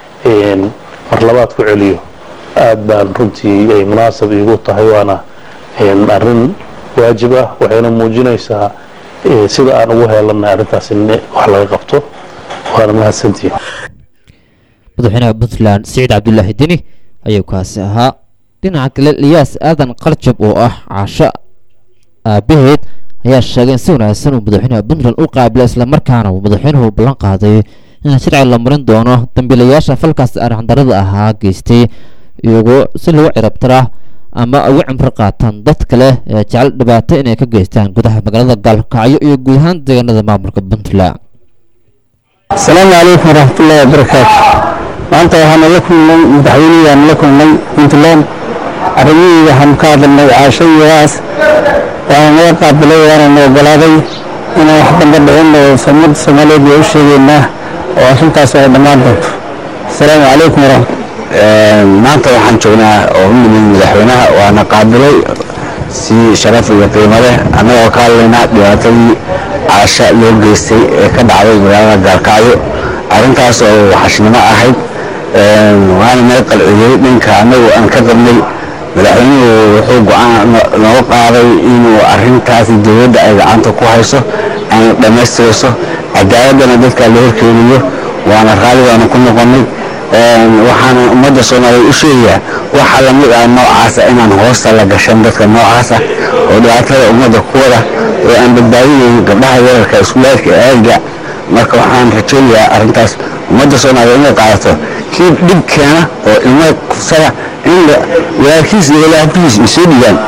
mar labaad ku celiyo aad baan runtii ay munaasab iigu tahay waana arrin waajib ah waxayna muujinaysaa sida aan ugu heelanay arrintaas in wax laga qabto waana mahadsantihin madaxweynaha puntland siciid cabdulaahi deni ayuu kaasi ahaa dhinaca kale liyaas aadan qarjab oo ah caasho aabaheed ayaa sheegay in si wanaagsan uu madaxweynaha puntland u qaabila islamarkaana uu madaxweynuhu ballan qaaday in sharci la marin doono dambiilayaasha falkaas arixdarada ahaa geystay iyagoo si lagu cirabtira ama ugu cimro qaataan dad kale ee jecel dhibaato inay ka geystaan gudaha magaalada gaalkacyo iyo guud ahaan deegaanada maamulka puntland asalaamu calaykum waraxmatullaahi wabarakaatu maanta waxaana la kulnay madaxweynihii la kulnay puntland arrimihii waxaanu ka hadalnay caashadiidaas waana naga qaabilay waana na ogolaaday inaan wax damba dhicin oo ummadda soomaaliyeed waa u sheegaynaa oo arrintaas ay dhammaan doonto asalaamu calaykum waraxmat maanta waxaan joognaa oo u nimid madaxweynaha waana qaabilay si sharaf iyo qiimo leh annagoo ka hadlaynaa dhibaatadii caasha loo geystay ee ka dhacday magaalada gaalkacyo arrintaas oo waxashnimo ahayd waana naga qalciyey dhanka annagu aan ka qabnay madaxweynuhu wuxuu go-aan nooga qaaday inuu arrintaasi dowladda ay gacanta ku hayso ayna dhammaystirayso cadaaladana dadka la horkeeniyo waana raali waana ku noqonnay waxaana ummadda soomaaliyeed u sheegayaa waxa lamid ah noocaasa inaan hoosta la gashan dadka noocaasa oo dhibaatada ummadda ku wada oo aan badbaadinayn gabdhaha yararka iskuulaadka aagga marka waxaan rajaynayaa arrintaas ummadda soomaaliyeed inay qaadato kii dhib keena oo ilmada kufsada in walaalkiis iyo walaabtiis ay soo dhigaan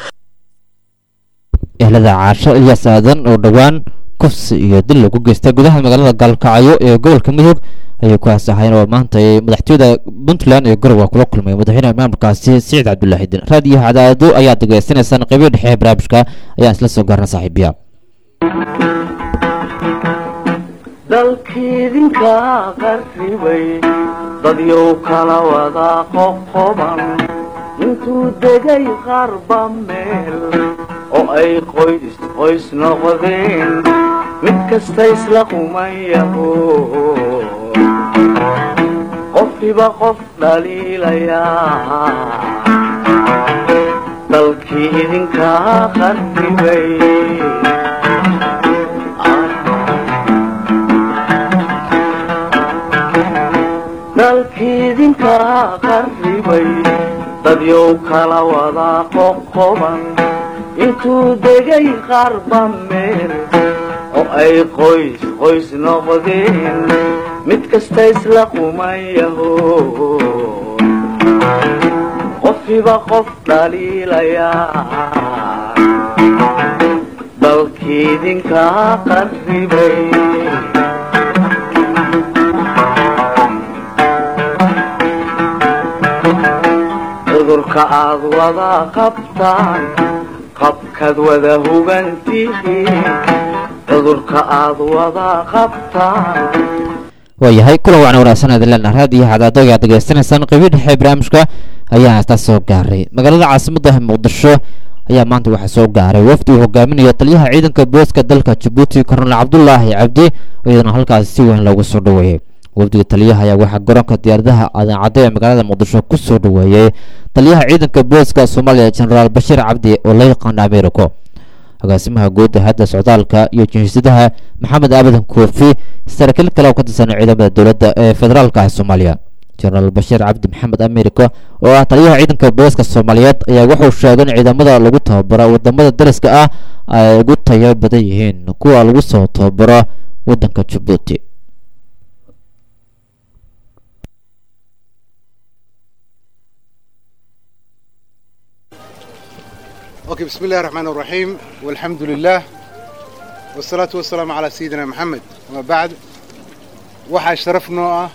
ehlada caasho ilyaas aadan oo dhowaan kufsi iyo dil lagu geystay gudaha magaalada gaalkacyo ee gobolka mudug ayay ku aasahayn oo maanta madaxtooyada puntland ee garowa kula kulmay madaxweynaha maamulkaasi siciid cabdulaahi din raadiyo cadaado ayaad degeysanaysaan qeybihi dhexe ee barnaamijka ayaan isla soo gaarna saaxiibiya dalkiidinka qarribay dadyow kala wada qoqoban intuu degay qarba meel oo ay qoys qoys noqdeen mid kasta isla qumayaho qofkiiba qof dhaliilayaa dalkii idinkaa qarribay dalkii idinkaa qarribay dadyow kala wadaa qoqoban intuu degay qarba meel oo ay qoys qoys noqdeen mid kasta isla qumayaho qofkiiba qof dhaliilayaa dalkii idinkaa qarribay cudurka aad wada qabtaan qabkaad wada hugantihiin cudurka aad wada qabtaan waayahay kulan wacna wanaagsan aad leenaha raadiyo hadaadooga aad degeysanaysaan qeybii dhexe barnaamijka ayaa haastaa soo gaaray magaalada caasimadda muqdisho ayaa maanta waxaa soo gaaray wafdi uu hogaaminaya taliyaha ciidanka booliska dalka jabuuti kornel cabdulaahi cabdi iyadana halkaasi si weyn loogu soo dhoweeyey wafdiga taliyaha ayaa waxaa garoonka diyaaradaha adaacadda ee magaalada muqdisho ku soo dhoweeyey taliyaha ciidanka booliska soomaaliya jenaraal bashiir cabdi oo la yaqaano americo agaasimaha guud hadda socdaalka iyo jinsiyadaha maxamed aabadan koofi saraakiil kale oo ka tirsan ciidamada dowladda ee federaalka ah soomaaliya jenaraal bashiir cabdi maxamed america oo ah taliyaha ciidanka booliska soomaaliyeed ayaa wuxuu sheegay in ciidamada lagu tababaro wadamada dariska ah ay ugu tayo badan yihiin kuwa lagu soo tababaro wadanka jabuuti اوكي بسم الله الرحمن الرحيم والحمد لله والصلاة والسلام على سيدنا محمد وما بعد waxaa sharaf noo ah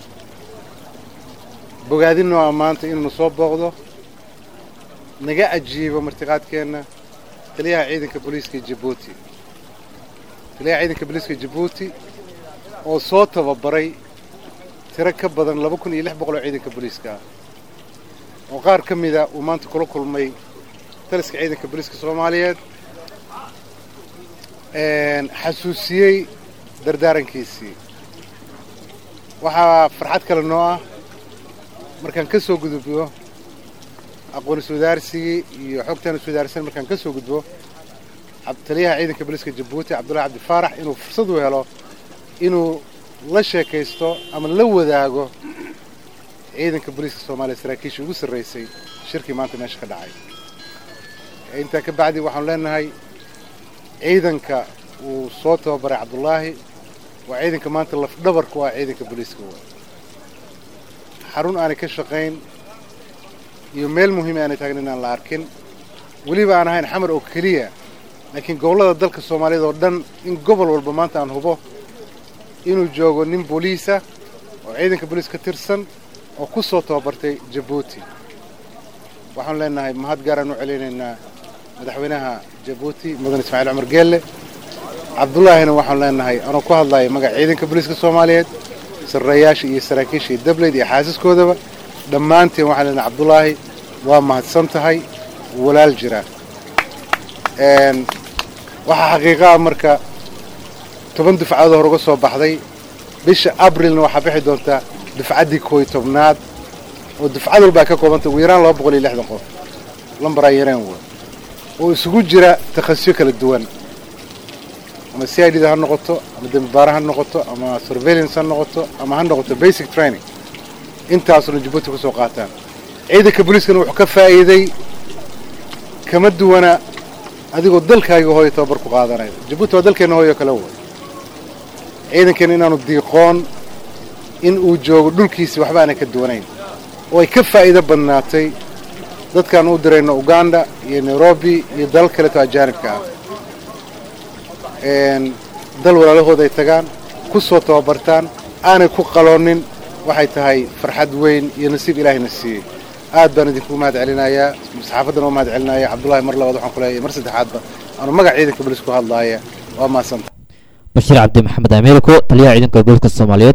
bogaadin noo ah maanta inuu soo booqdo naga ajiibo martiqaadkeenna taliyaha ciidanka booliiska jabuuti taliyaha ciidanka booliiska jabuuti oo soo tababaray tiro ka badan laba kun iyo lix boqol oo ciidanka booliiska ah oo qaar ka mida uu maanta kula kulmay taliska ciidanka booliiska soomaaliyeed xasuusiyey dardaarankiisii waxaa farxad kale noo ah markaan ka soo gudubno aqoon iswadaarsigii iyo xogtaan iswadaarsan markaan ka soo gudbo taliyaha ciidanka booliiska jabuuti cabdullahi cabdi faarax inuu fursad u helo inuu la sheekaysto ama la wadaago ciidanka booliiska soomaaliya saraakiisha ugu sarraysay shirkii maanta meesha ka dhacay intaa ka bacdi waxaanu leenahay ciidanka uu soo tababaray cabdullaahi waa ciidanka maanta lafdhabarku ah ciidanka booliiska wa xarun aanay ka shaqayn iyo meel muhiim aanay taagna inaan la arkin weliba aan ahayn xamar oo keliya laakiin gobollada dalka soomaaliyeed oo dhan in gobol walba maanta aan hubo inuu joogo nin booliisa oo ciidanka booliis ka tirsan oo ku soo tababartay jabuuti waxaanu leenahay mahad gaaraan u celinaynaa madaxweynaha jabuuti mudan ismaaciil cumar geelle cabdullaahina waxaanu leenahay anoo ku hadlaya magaca ciidanka booliiska soomaaliyeed sarreeyaasha iyo saraakiisha iyo dableyd iyo xaasaskoodaba dhammaanteen waxaan leenahay cabdullaahi waa mahadsan tahay walaal jira waxaa xaqiiqaha marka toban dufcadood hor uga soo baxday bisha abrilna waxaa bixi doontaa dufcaddii kooy tobnaad oo dufcad walbaa ka koobanta ugu yaraan laba boqol iyo lixdan qof lambaraa yareen wa oo isugu jira takhasisyo kala duwan ama c i d da ha noqoto ama dembibaara ha noqoto ama surveillance ha noqoto ama ha noqoto basic training intaasuna jabuuti ku soo qaataan ciidanka booliiskana wuxuu ka faa'iiday kama duwana adigoo dalkaaga hooyo tababar ku qaadanayo jabuuti waa dalkeenna hooyo kale way ciidankeena inaanu diiqoon in uu joogo dhulkiisi waxba aanay ka duwanayn oo ay ka faa'iido badnaatay dadkaan u dirayno uganda iyo nairobi iyo dalal kaleeto ajaanibka ah dal walaalahooda ay tagaan ku soo tababartaan aanay ku qaloonin waxay tahay farxad weyn iyo nasiib ilaahayna siiyey aad baan idinku mahad celinayaa saxaafaddana waa mahad celinaya cabdullahi mar labaad waxaan ku leeyahay mar saddexaadba aanu magaca ciidanka booliiska ku hadlaaya waa mahadsanta bashiir cabdi maxamed ameeriko taliyaha ciidanka booliska soomaaliyeed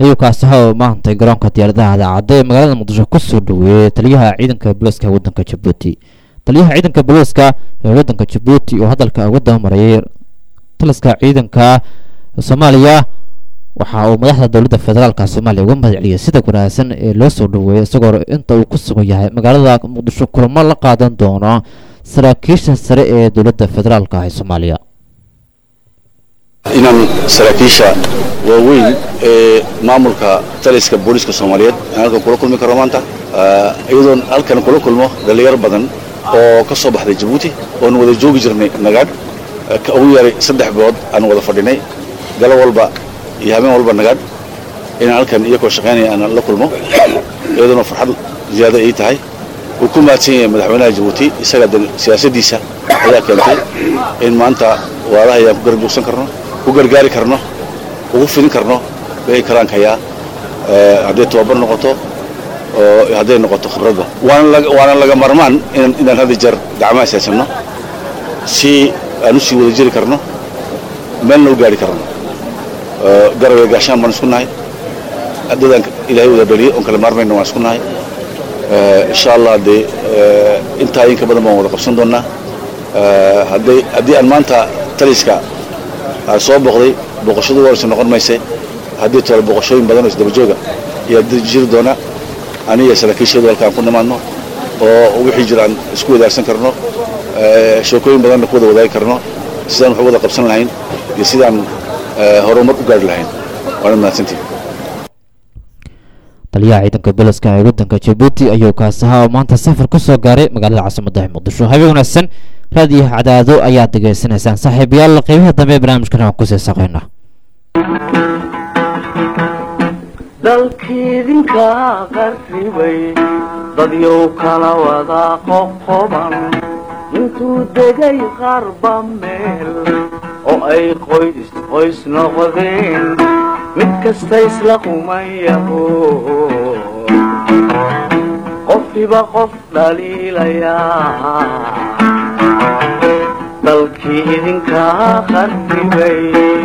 ayuu kaasaha maantay garoonka diyaaradaha daacadda ee magaalada muqdisho kusoo dhaweeyey taliyaha ciidanka booliiska waddanka jabuuti taliyaha ciidanka booliiska ee waddanka jabuuti oo hadalka uga dabamarayay taliska ciidanka soomaaliya waxa uu madaxda dowladda federaalka soomaaliya uga mahad celiyay sida wanaagsan ee loo soo dhaweeyay isagoo inta uu ku sugan yahay magaalada muqdisho kulamo la qaadan doono saraakiisha sare ee dowladda federaalka ah ee soomaaliya inaan saraakiisha waaweyn ee maamulka taliska booliiska soomaaliyeed aan halkan kula kulmi karo maanta iyadoon halkan kula kulmo dhalinyaro badan oo ka soo baxday jabuuti oon wada joogi jirnay nagaadh ka ugu yaray saddex bilood aan wada fadhinay galo walba iyo habeen walba nagaadh inaan halkan iyakoo shaqaynaya aan la kulmo iyadoona farxad ziyaado ay tahay uu ku mahadsan yahay madaxweynaha jabuuti isaga de siyaasaddiisa ayaa keentay in maanta waadaha ayaan ku garab joogsan karno ku gargaari karno ugu fidin karno wixii karaanka hayaa hadday tababar noqoto oo hadday noqoto khibradda waana waana laga marmaan inaan inaan hadda jeer gacmaha isaysanno si aan u sii wada jiri karno meelna u gaari karno garabee gaashaan baan isku nahay dadaan ilaahay wada dhaliyay oon kala maarmayna waan isku nahay insha allah dee intaa inka badan baan wada qabsan doonnaa hadday haddii aan maanta taliska aan soo boqday boqoshadu waraysa noqon mayse haddii tole boqoshooyin badan oo isdabajooga ayaa jiri doona aniga saraakiisheedu halkaan ku nimaadno oo wixii jira aan isku wadaagsan karno sheekooyin badanna ku wada wadaagi karno sidaan wax u wada qabsan lahayn iyo sidaan horumar u gaari lahayn waana mahadsantihi taliyaha ciidanka booliska ee waddanka jabuuti ayuu kaasaha oo maanta safar ku soo gaaray magaalada caasimadda muqdisho habeen wanaagsan raadiyo cadaado ayaad degeysanaysaan saaxiibayaal qeybaha dambe ee barnaamijkan aan kusii saqaynaa dalkiidinka qarribay dadyow kala wada qoqoban intuu degay qarba meel oo ay qoys qoys noqdeen mid kasta isla qumayaho qofkiba qof dhaliilayaa dalkii idinkaa qarribay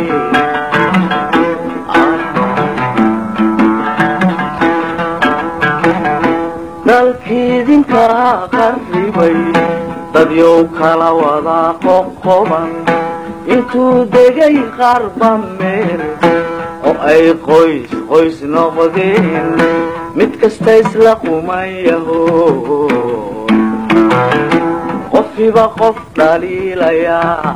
dalkii idinkaa qarribay dadyow kala wada qoqoban intuu degay qarba meel oo ay qoys qoys noqdeen mid kasta isla qumayaho qofkiba qof dhaliilayaa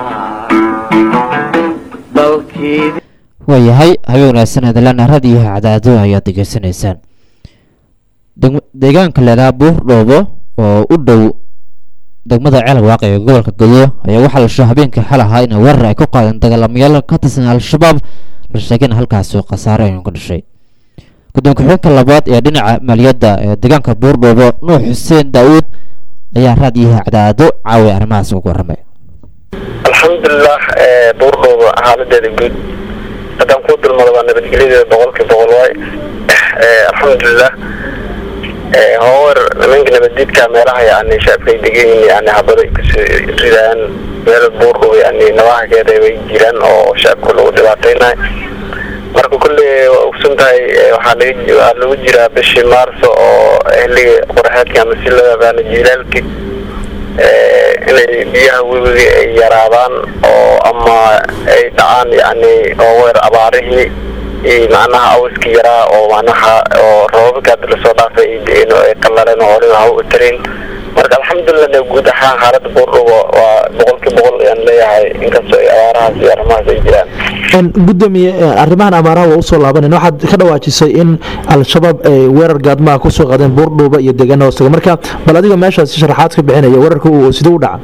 dalkii waayahay habeen wanaagsan hadalana raadiyo cadaado ayaad degeysanaysaan deegaanka leedaha buur dhoobo oo u dhow degmada ceelwaaq ee gobolka godo ayaa waxaa la sho habeenkii xal ahaa in weerar ay ku qaadeen dagaalamayaal ka tirsan al-shabaab la sheegayna halkaasi khasaare aynu ka dhashay guddoon ku-xigeenka labaad ee dhinaca maaliyadda ee deegaanka buur dhoobo nuux xuseen daa'uud ayaa raadiyaha cadaado caawiya arrimahaas uga warramay alxamdulilah buurdhooba xaaladeeda guud haddaan kuu dulmado waa nabadgelyadeeda boqolkii boqol waay alxamdulilah hoower nimanka nabaddiidka meelaha yani shacabkay degan yihiin yani habaday kusoo ridaan meel buurdhooba yani nabahakeeda way jiraan oo shacabka lagu dhibaataynayo marka kulley waa ogsan tahay waxaa laga waa lagu jiraa bishii maarso oo xilliga qoraxeedka ama silada baana jiilaalki inay biyaha webiga ay yaraadaan oo ama ay dhacaan yani oo weer abaarihii iyo macnaha awiskii yaraa oo macnaha oo roobabka hadda lasoo dhaafay ay de-een oo ay qallaleen oo waliba haw u tarayn marka alxamdulilah guud ahaan xaaladda buurdhuba waa boqolkii boqol ayaan leeyahay inkastoo ay abaarahaas iyo arrimahaas ay jiraan gudoomiye arrimahan abaaraha waa usoo laabanan waxaad ka dhawaajisay in al-shabaab ay weerar gaadmaha kusoo qaadeen buurdhuuba iyo deegaana hoostaga marka bal adiga meeshaasi sharaxaad ka bixinaya weerarka uu siduu u dhaca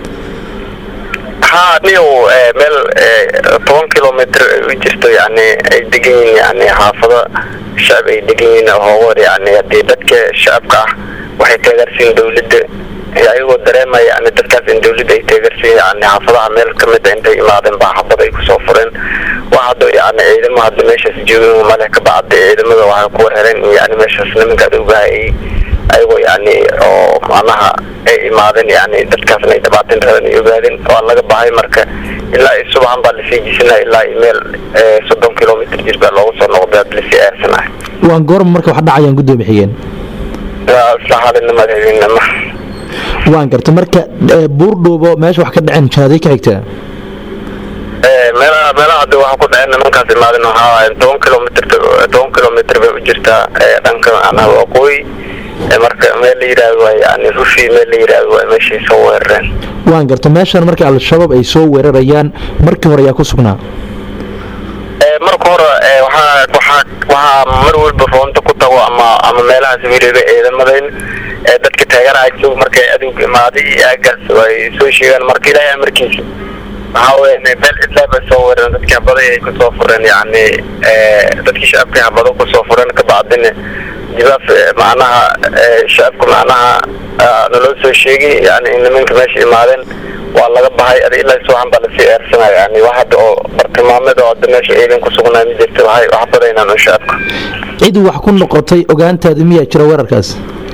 ha niyow meel toban kilomitr u jirto yani ay degan yihiin yani xaafado shacab ay degan yihiin hoogoor yani hadii dadka shacabka ah waxay taageersiin dawladda ayagoo dareemaya yani dadkaas in dawladda ay taageersiin yani xaafadaha meel kamid a intay imaadeen baa xabad ay kusoo fureen wax hadda yani ciidamo hadda meeshaas joogin male ka bacda ciidamada waxay ku warhereen yani meeshaas nimanka adowgaha ay ayagoo yani oo macnaha ay imaadeen yani dadkaasna ay dhibaatin rabeen ay ogaadeen waa laga bahay marka ilaa iyo subaxan baa lasii jisinaya ilaa iyo meel eh, soddon kilomitr jir baa loogu soo noqday had lasii eersanaya waan goorma marka wax dhacayaan gudoomiye xigeen waa isla halinimada habeenimo waan garta marka eh, buurdhuubo meesha wax ka dhaceen jaaday ka xigtaa Eh, meelaha meelaha hadda waxa ku dhaceen nimankaas imaadeen waxaa waaye toban kilomitr toban kilomitr bay u jirtaa eh, dhanka macnaha waqooyi Eh, marka meel la yidhaahdo waa yani rufi meel la yidhaahdo waa meeshay soo weerareen waan garta meeshan marka al-shabaab ay soo weerarayaan markii hore ayaa ku sugnaa Eh, marka hore eh, waxaa waxaa waxaa mar walba roonta ku tago ama ama meelahaas weliba ciidamadeyn ee dadka taageeraha joog markay aduug imaaday iyo aagaas ay soo sheegaan marka ilaahay amarkiisa waxaa weeye meel cidlaa bay soo weerareen dadkii habaday ay kusoo fureen yacni eh, dadkii shacabkii habado kusoo fureen kabacdina jibaaf eh, macnaha eh, shacabka macnaha ah, naloo soo sheegay yani in nimanka meesha imaadeen waa laga bahay ada ilaa subaxan baa lasii eersanaya yani wax hadda oo bartilmaameed oo hadda meesha ciidan ku sugnaa ma jirta waxay wax badaynaan un shacabka cid wax ku noqotay ogaantaada miyaa jira weerarkaas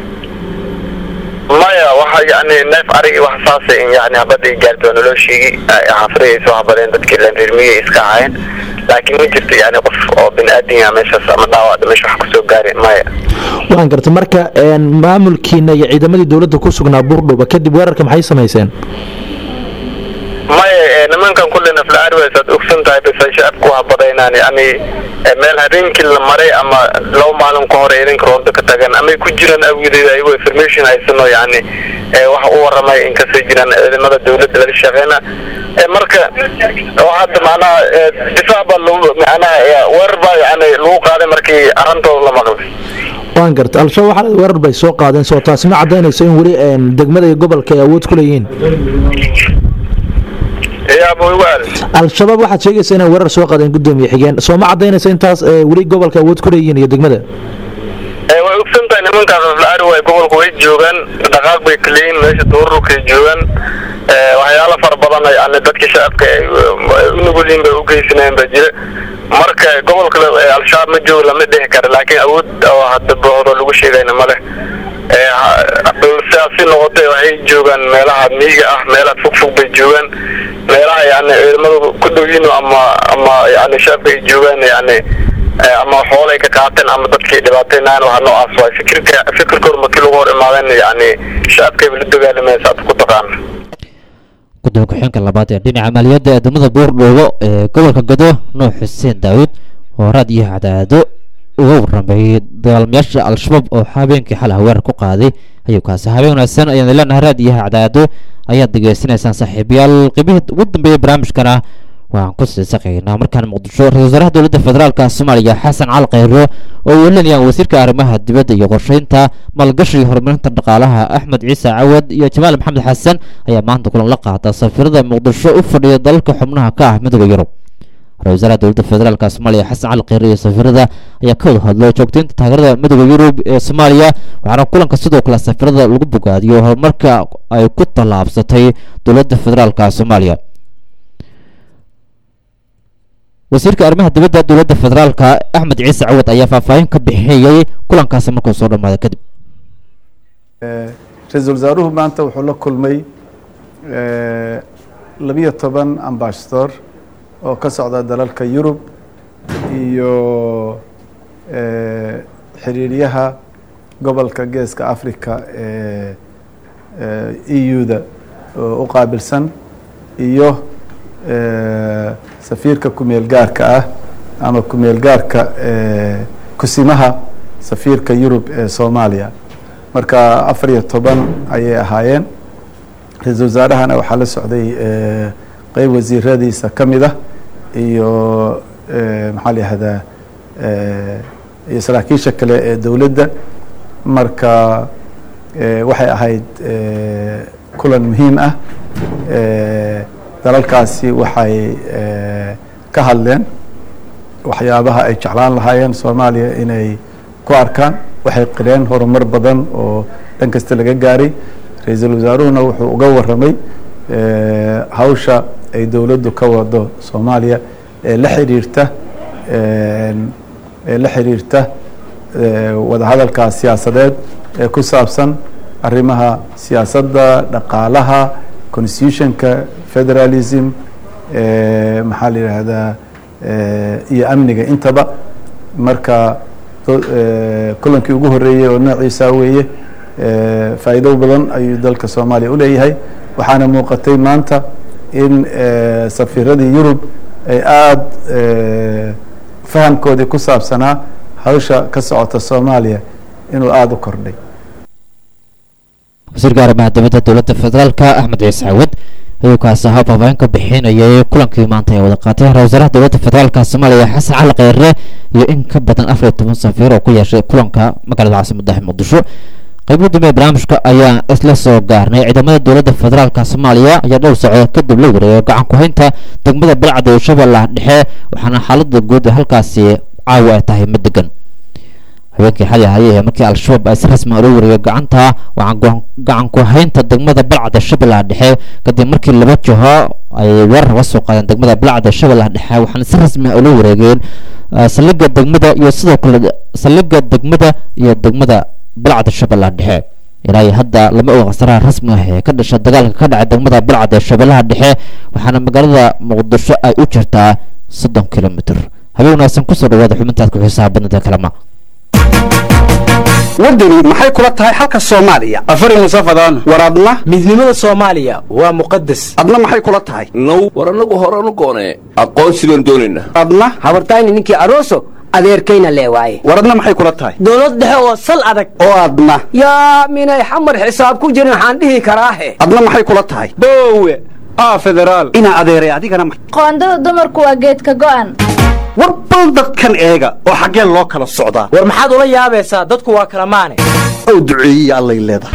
maya waxa yani neef arigi wax saasa in yani habadii gaarta waa naloo sheegay xaafadii ay soo habadeen dadkii leen reer miyay iska ahaayeen laakiin ma jirto yani qof oo bini aadin ah meeshaas ama dhaawacda meesha wax kusoo gaari maya waan garta marka een, maamulkiina iyo ciidamadii dowladda ku sugnaa buurdhuuba kadib weerarka maxay samayseen maya eh, nimankan kulli nafla arways aad ogsan tahay bas ay shacabku wax badaynaan yani eh, meel habeenkii la maray ama laba maalin ka hor ciidanka roonta ka tagan ama ay ku jiraan awgedeed ayagoo information haysano yani eh, wax u waramay in kasoo jiraan ciidamada dowladda laga shaqeyna Eh, marka oo hadda macnaha eh, difaac baa lagu macnaha eh, weerar baa yani lagu qaaday markii arintooda la maqlay waan garta al-shabaab waxaa la- weerar bay soo qaadeen soo taasi ma cadaynayso in weli een, degmada iyo gobolka ay awood ku leeyihiin yaa boywaal al-shabaab waxaad sheegaysaa inay weerar soo qaadeen gudoomiye xigeen soo ma cadaynayso intaas eh, weli gobolka awood ku leeyihiin iyo degmada Eh, way ogsan tahay nimankaas aflaari way gobolka way joogaan dhaqaaq bay kaleeyiin meesha duururkay joogaan Eh, waxyaalo fara badan ay yani dadka shacabka ay ay u nugulyiin bay u geysanayeen baa jira marka gobolka la- eh, al-shabaab ma joogo lama dhihi karo laakiin awood oo hadda bohdo lagu sheegayna ma leh Eh, ha- sidaasi noqotay waxay joogaan meelaha miyiga ah meelaha fogfog bay joogaan meelaha yani ciidamadu ku dhow yihiin ama ama yani shacabka ay joogaan yani eh, ama xoolay ka qaateen ama dadkay dhibaateynayan waxa noocaas waay fikirka fikirkooda markii lagu hor imaadeen yani shacabkayba la dagaalamaysa aad ku taqaana gudoomiye ku-xigeenka labaad ee dhinaca maaliyadda ee degmada buurdhuubo ee gobolka gado nuux xuseen daawud oo raad iyo cadaado uga warramayay dagaalmayaasha al-shabaab oo habeenkii xal ah weerar ku qaaday ayuu kaasi habeen wanaagsan ayaan leenahay raad iyo cadaado ayaad degeysanaysaan saaxiibayaal qeybihii ugu dambeeyay barnaamijkana waxaan ku sii saqaynaa markaan muqdisho ra-iisul wasaaraha dowladda federaalka soomaaliya xasan cali khayro oo welinayaan wasiirka arrimaha dibadda iyo qorsheynta maalgashi iyo horumarinta dhaqaalaha axmed ciise cawad iyo jamaal maxamed xasan ayaa maanta kulan la qaata safiirada muqdisho u fadhiya dalalka xubnaha ka ah midooda yurub ra-isul wasaaraha dowladda federaalka soomaaliya xasan cali khayre iyo safiirada ayaa ka wada hadlo joogteynta taageerada midooda yurub ee soomaaliya waxaana kulanka sidoo kale safiirada lagu bogaadiyo horumarka ay ku tallaabsatay dowladda federaalka soomaaliya wasiirka arrimaha dibadda dowladda federaalka axmed ciise cawad ayaa faahfaahin ka bixiyey kulankaasi markuu soo dhammaaday kadib ra-iisul wasaaruhu maanta wuxuu la kulmay eh, labiyo toban ambassador oo ka socda dalalka yurub iyo eh, xiriiryaha gobolka geeska africa ee eu-da oo u qaabilsan iyo eh, safiirka kumeel gaarka ah ama kumeel gaarka eh, kusimaha safiirka yurub ee soomaaliya marka afar iyo toban ayay ahaayeen ra-iisul wasaarahana waxaa la socday eh, qeyb wasiiradiisa ka mid ah iyo eh, maxaa la yihahdaa eh, iyo saraakiisha kale ee dowladda marka eh, waxay ahayd eh, kulan muhiim ah eh, dalalkaasi waxay eh, ka hadleen waxyaabaha ay jeclaan lahaayeen soomaaliya inay ku arkaan waxay qireen horumar badan oo dhan kasta laga gaaray ra-iisul wasaaruhuna wuxuu uga waramay eh, hawsha ay dowladdu ka wado soomaaliya ee la xiriirta ee la xiriirta eh, wadahadalka siyaasadeed ee ku saabsan arrimaha siyaasadda dhaqaalaha constitutionka federalism eh, maxaa la yidhaahdaa eh, iyo amniga intaba marka do- eh, kulankii ugu horeeyey oo noociisa weeye eh, faa'iido badan ayuu dalka soomaaliya u leeyahay waxaana muuqatay maanta in eh, safiiradii yurub ay aada eh, fahamkoodii ku saabsanaa hawsha ka socota soomaaliya inuu aada u kordhay wasiirka arrimaha dibadda dowladda federaalka axmed ciise cawad ayuu kaasi ahaa faahfaahin ka bixinayay kulankii maanta ay wada qaateen ra wasaaraha dowladda federaalka soomaaliya xasan cali kheyre iyo in ka badan afar iyo toban safiir oo ku yeeshay kulanka magaalada caasimadda muqdisho qaybo dambe ee barnaamijka ayaa isla soo gaarnay ciidamada dowladda federaalka soomaaliya ayaa dhowr socod kadib la wareegay gacan ku haynta degmada balcad ee shabeellaha dhexe waxaana xaalada guud ee halkaasi caawa ay tahay mid degan habeenkii xali ahayay ee markii al-shabaab ay si rasmi ah ula wareegay gacanta waxaan gacan ku haynta degmada balcad ee shabeellaha dhexe kadib markii laba jiho ay weerar uga soo qaadeen degmada balcad ee shabeellaha dhexe waxaana si rasmi ah ula wareegeen ah, saldhigga degmada iyo sidoo kale saldhigga degmada iyo degmada balcad shabeellaha dhexe ilaa iyo hadda lama oga khasaraha rasmi ah ee ka dhasha dagaalka ka dhacay degmada balcad ee shabeellaha dhexe waxaana magaalada muqdisho ay u jirtaa soddon kilomitr habeen wanaagsan kusoo dhawaada xubintaad ku xiisaha badnada kalama waddani maxay kula tahay xalka soomaaliya afari musafadaan war adna midnimada soomaaliya waa muqadas adna maxay kula tahay now war annagu horanu goonee aqoonsi baan doonaynaa adna habartayni ninkii aroso adeerkayna lee waaye war adna maxay kula tahay dowlad dhexe oo sal adag oo adna yaa minay xamar xisaab ku jirin waxaan dhihi karaahe adna maxay kula tahay boowe aa federaal inaa adeeray adigana ma- qoondada dumarku waa geedka go'an war bal dadkan eega oo xaggee loo kala socdaa war maxaad ula yaabaysaa dadku waa kala maane ow duceeyiya allay leedahay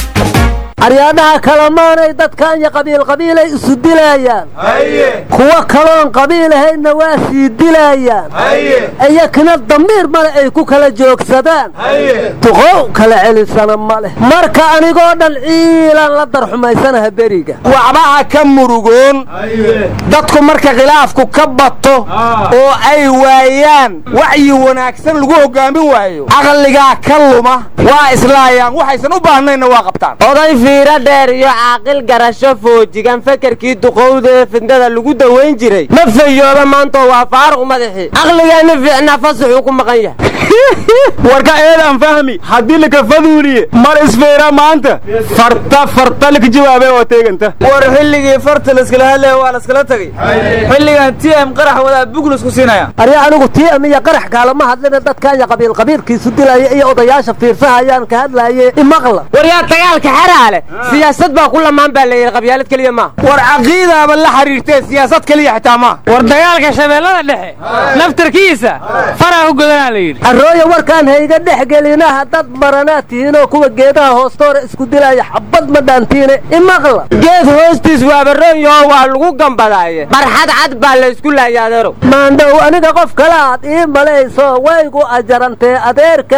aryaadhaha kalamaanay dadkaanya qabiil qabiilay isu dilaayaan kuwa kaloon qabiil ahaydna waa sii dilaayaan iyakina damiir male ay ku kala joogsadaan duqow kala celisana ma leh marka anigoo dhan ciilaan la darxumaysanaha beriga waxbaha ka murugoon dadku marka khilaafku ka bato oo ay waayaan wacyi wanaagsan lagu hogaamin waayo caqligaa ka luma waa islaayaan waxaysan u baahnayna waa qabtaan oday fiiro dheer iyo caaqil garasho foojigan fekerkii duqowda ee fidnada lagu dawayn jiray ma fayooba maantoo waa faaruq madaxii caqligeenna fiicnaa fasaxuu ku maqan yahay warka eedaan fahmi haddii lakafaduuliye mar isfeera maanta farta farta laka jawaabe oo teeganta war xilligii farta laskala hadlaya waa laskala tagay xilligan t m qarax wadaa buglusku siinaya arya anigu tiam iyo qarax kaalama hadlina dadkaanya qabiil qabiilkiisu dilaya iyo odayaasha fiirsahayaan ka hadlaaye imaqla war yaa dagaalka xaraale siyaasad baa ku lamaan baa la yidhi qabyaalad keliya maaha war caqiidaaba la xiriirtee siyaasad keliya xitaa maaha war dagaalka shabeellada dhexe naftarkiisa faraa u godanaa la yidhi arooya warkaan hayga dhex gelinaha dad maranaad tihiinoo kuwa geedaha hoostoora isku dilaya xabad ma dhaantiine imaqla geed hoostiis waabaroonyaho waa lagu gambadaaye barxad cad baa la isku laaya adeerow maandhow aniga qof kale aad ii malayso waygu ajarantee adeerka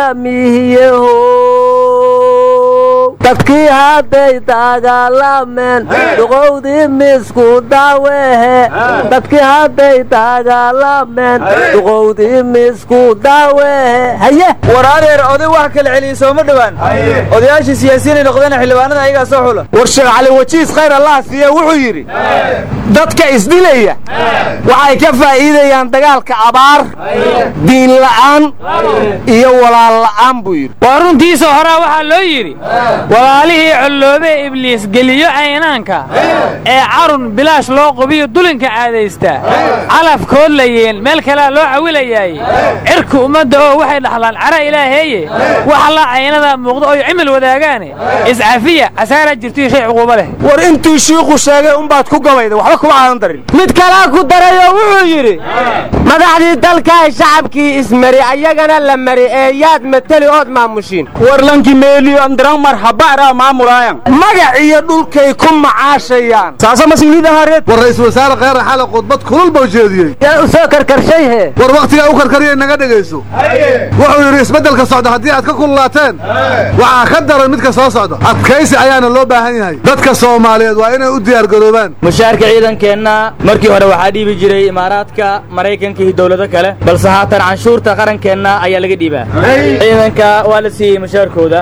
miihiyeho dadkii hadday dagaalameen duqowdii misku daawehe dadkii hadday dagaalameen duqowdii misku daawehe haye war adeer oday wax kala celiyey sooma dhowaan odayaashii siyaasiyiinay noqdeen xildhibaanada ayagaa soo xula war sheekh cali wajiis khayr allah siiye wuxuu yidhi dadka isdilaya waxay ka faa'iidayaan dagaalka abaar diin la'aan iyo walaal la'aan buu yidhi waa runtiisa horaa waxaa loo yidhi walaalihii colloobee ibliis geliyo caynaanka ee carun bilaash loo qubiyo dulinka caadaystaa calafkood layeen meel kalea loo cawilayaaye cirka ummadda oo waxay dhaxlaan cara ilaaheeye wax la caynadaa muuqdo oy cimil wadaagaane iscafiya casaaraa jirtiyo shay cuquubo leh war intuu shiiku sheegay unbaad ku gabayda waxba kuma aadan darin mid kalaa ku darayoo wuxuu yidhi madaxdii dalkaay shacabkii ismari ayagana la mari ee yaad mateli ood maamushiin war lanki meeliyo andiran marhaba maaraa maamulaayan magac iyo dhulkay ku macaashayaan saasa mas-uuliyadda hareed war ra-iisul wasaare kheyre xale khudbad kulul buu jeediyey yaa u soo karkarshay he war wakhtigaa u karkariyay naga dhegayso wuxuu yidhi isbeddelka socda haddii aad ka kululaateen waxaa ka daran midka soo socda adkaysi ayaana loo baahan yahay dadka soomaaliyeed waa inay u diyaargaroobaan mushaarka ciidankeenna markii hore waxaa dhiibi jiray imaaraadka maraykanka iyo dowlado kale balse haatan canshuurta qarankeenna ayaa laga dhiibaa ciidanka waa la siiyey mushaarkooda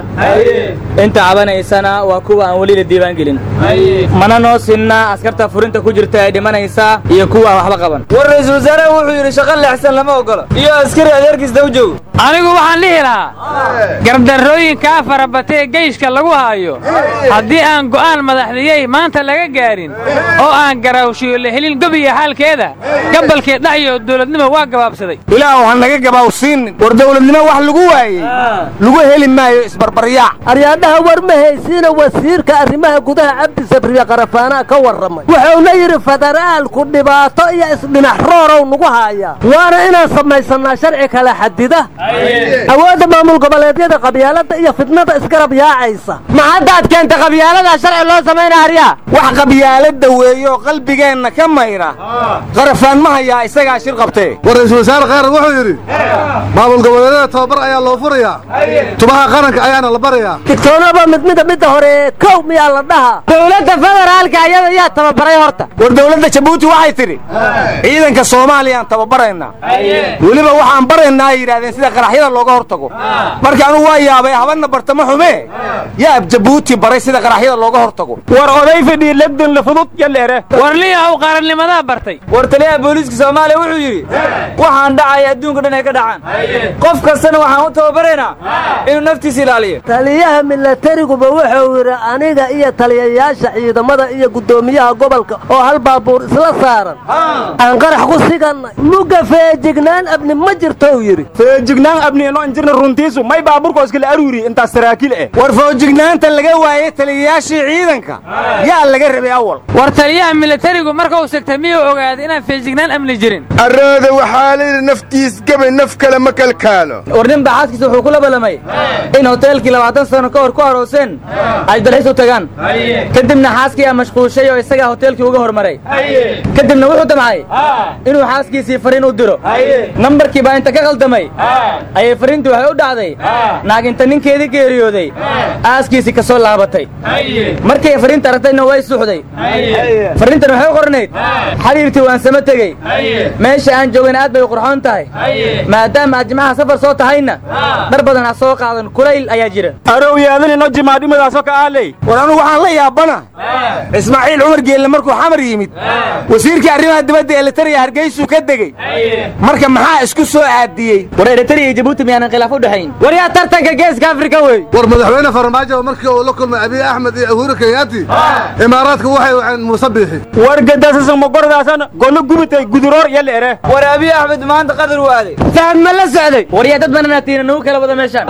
inta cabanaysana waa kuwa aan weli la diiwaan gelin mana noo sinna askarta furinta ku jirta ee dhimanaysa iyo kuwa aan waxba qaban war ra-iisul wasaaraha wuxuu yidhi shaqo leexsan lama ogolo iyo askari adeerkiisda u joogo anigu waxaan dhihi lahaa gardarrooyinkaa farabatee geyshka lagu haayo haddii aan go'aan madaxdiyey maanta laga gaarin oo aan garaawshiyo la helin gobiya xaalkeeda gabalkee dhaxyo dowladnimo waa gabaabsaday ilaahu ha naga gabaawsiinin war dowladnimo wax lagu waayey lagu heli maayo isbarbaryaac aryaadhaha war ma haysiina wasiirka arrimaha gudaha cabdi sabriye qarafaanaa ka warramay wuxuuna yidhi federaalku dhibaato iyo isdhinax roorow nagu haayaa waana inaan samaysannaa sharci kala xadida awoodda maamul goboleedyada qabyaalada iyo fidnada isgarab yaacaysa ma haddaad keenta qabyaalada sharci loo samayna haryaa wax qabyaalada weeyo qalbigeenna ka mayra qarafaan ma hayaa isagaa shir qabtee war ra-iisul wasaare kheyre wuxuu yidhi maamul goboleedyada tababar ayaa loo furayaa tubaha qaranka ayaana la barayaa digtoonaba mid mida midda hore kow miyaa la dhaha dowladda federaalka ayada yaa tababaray horta war dowladda jabuuti waxay tidhi ciidanka soomaaliyaan tababaraynaa weliba waxaan baraynaa ay yidhahdeen sida qaraxyada looga hortago marka anugu waa yaabay habanna bartamo xume yaab jabuuti baray sida qaraxyada looga hortago war oday fidhii legdon la fudud yaleere war liyahow qarannimadaa bartay war taliyaha booliiska soomaaliya wuxuu yidhi waxaan dhacaya adduunka dhan ay ka dhacaan qof kastana waxaan u tababaraynaa inuu naftiisa ilaaliyo taliyaha milatariguba wuxuu yidhi aniga iyo taliyayaasha ciidamada iyo guddoomiyaha gobolka oo hal baabuur isla saaran aan qarax ku sigannay mugga feejignaan abni ma jirto uu yidhi feejignaan abni ino injirna runtiisu may baabuurka iskala aruuri intaas saraakiil eh war foojignaanta laga waayey taliyayaashii ciidanka yaa laga rabay awal war taliyaha militarigu markuu sigtay miyuu ogaaday inaan feejignaan amni jirin arooda waxaa layidhi naftiis gabay naf kale ma kalkaalo war nin baa xaaskiisa wuxuu kula ballamay in hoteelkii labaatan sano ka hor ku arooseen ay dalxiis u tagaan kadibna xaaskii aa mashquushay oo isagaa hoteelkii uga hormaray kadibna wuxuu damcay inuu xaaskiisii fariin u diro nambarkii baa inta ka qaldamay ayay fariintii waxay u dhacday naag inta ninkeedii geeriyooday aaskiisii ka soo laabatay markay fariinta aragtayna way suuxday fariintan waxay u qornayd xariirtii waan sama tegey meesha aan joogayna aad bay u qurxoon tahay maadaama aad jimcaha safar soo tahayna dhar badan ha soo qaadan kulayl ayaa jira arow yaadanino jimaadhimadaasoo ka aaley war anugu waxaan la yaabana ismaaciil cumar geelle markuu xamar yimid wasiirkii arrimaha dibadda elitariya hargeysuu ka degey marka maxaa isku soo aadiyey war eritariya iyo jabuuti miyaanan khilaaf u dhexayn war yaa tartanka geeska afrika wey war madaxweyne farmaajo markii uu la kulmay abiy axmed iyo uhuru kenyaati imaaraadka waxay waceen muuse biixi war gadaasasan magordaasan gollo gubitay guduroor yala ere war abiy axmed maanta qadar waaday fahad ma la socday war yaa dad bananaatiina nagu kala wada meeshaan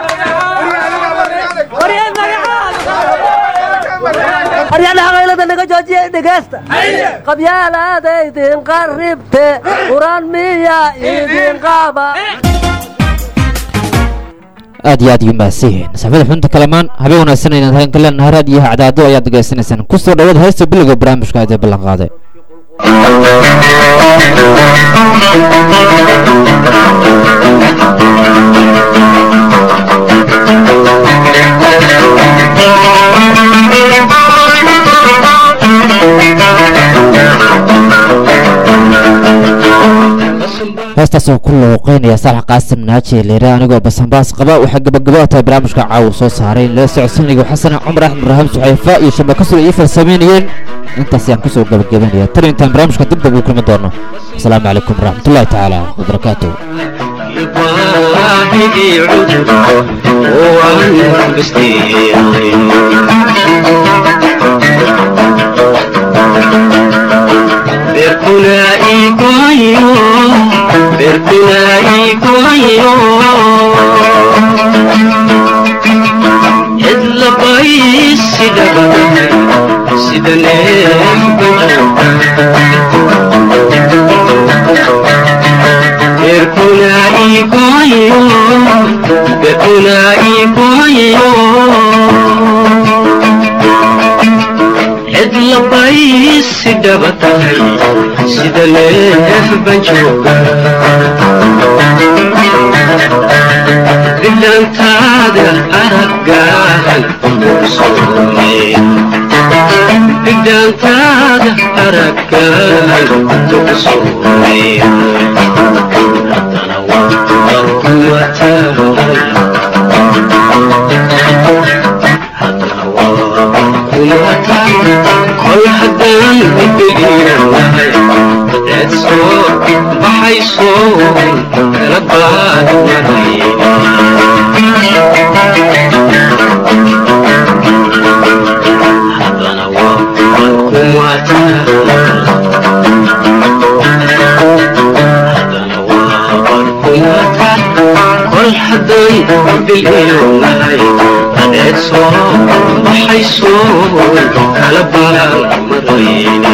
aryadhaha qaylada naga joojiya dhegeysta qabyaalaadaydin qarribte quraan miya idin qaaba aad iyo aad iyo mahadsanyihiin saxbada xubinta kalamaan habeen wanaagsan aynan hagan ka leenahay raadiyaha cadaado ayaad degeysanaysaan ku soo dhawaad heesta bilowga barnaamijka aadee ballan qaaday heestaas oo ku looqeynaya saalax qaasim naaji leere anigoo basanbaas qaba waxaa gabagabada tahay barnaamijka caawa soo saaray la socodsiinayga xasana cumar axmed ibraahim suxayfa iyo shabakasur iyo farsameynayeen intaas ayaan kusoo gabagabanaya tan intaan barnaamijka dib dab uu kulmi doono asalaamu calaykum waraxmatullahi tacaala wabarakaatuh Berkuna ikoyo si dhaba tahay sida neef baan jooga bidhaantaada araggaan kusoomay bidhaantaada araggaan kusoomay haddana waan kuma taagay kol haddaan bidhiiranahay eed soo baxayso kala baadnahay haddana waan kuma kol haddaan bidhiiranahay adeed soo baxayso kala baalmarayne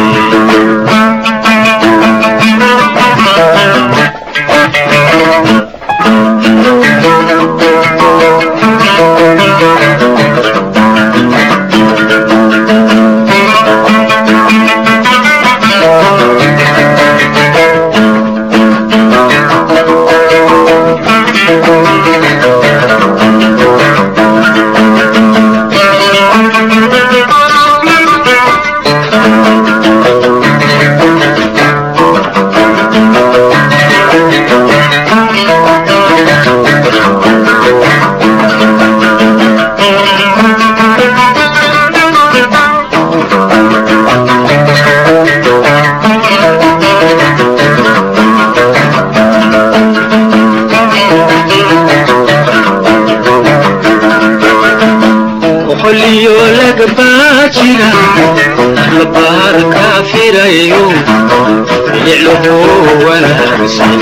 qoliyo lagbaa jira labaar kaa firayo ficluhu wanaagsan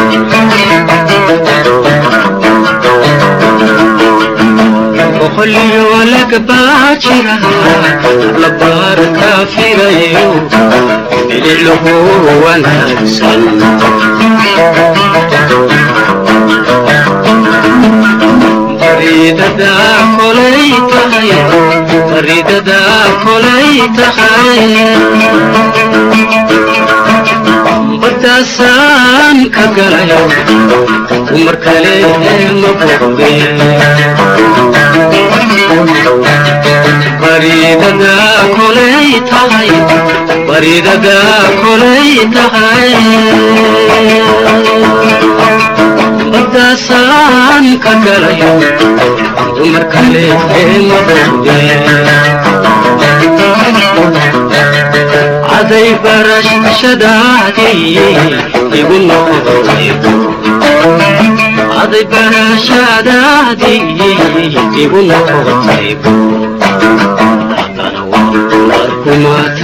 qoliyo lagbaa jira labaar kaa firayo ficluhu wanaagsan faridada kolay tahay faridada kolay tahay badaasaan ka galayo dumar kale ma boge faridada kolay tahay faridada kolay tahay badaasaan ka galayo dumar kale ma boge caday barashadaadii igu noqotay caday barashadaadii igu noqotay haddana waa kumad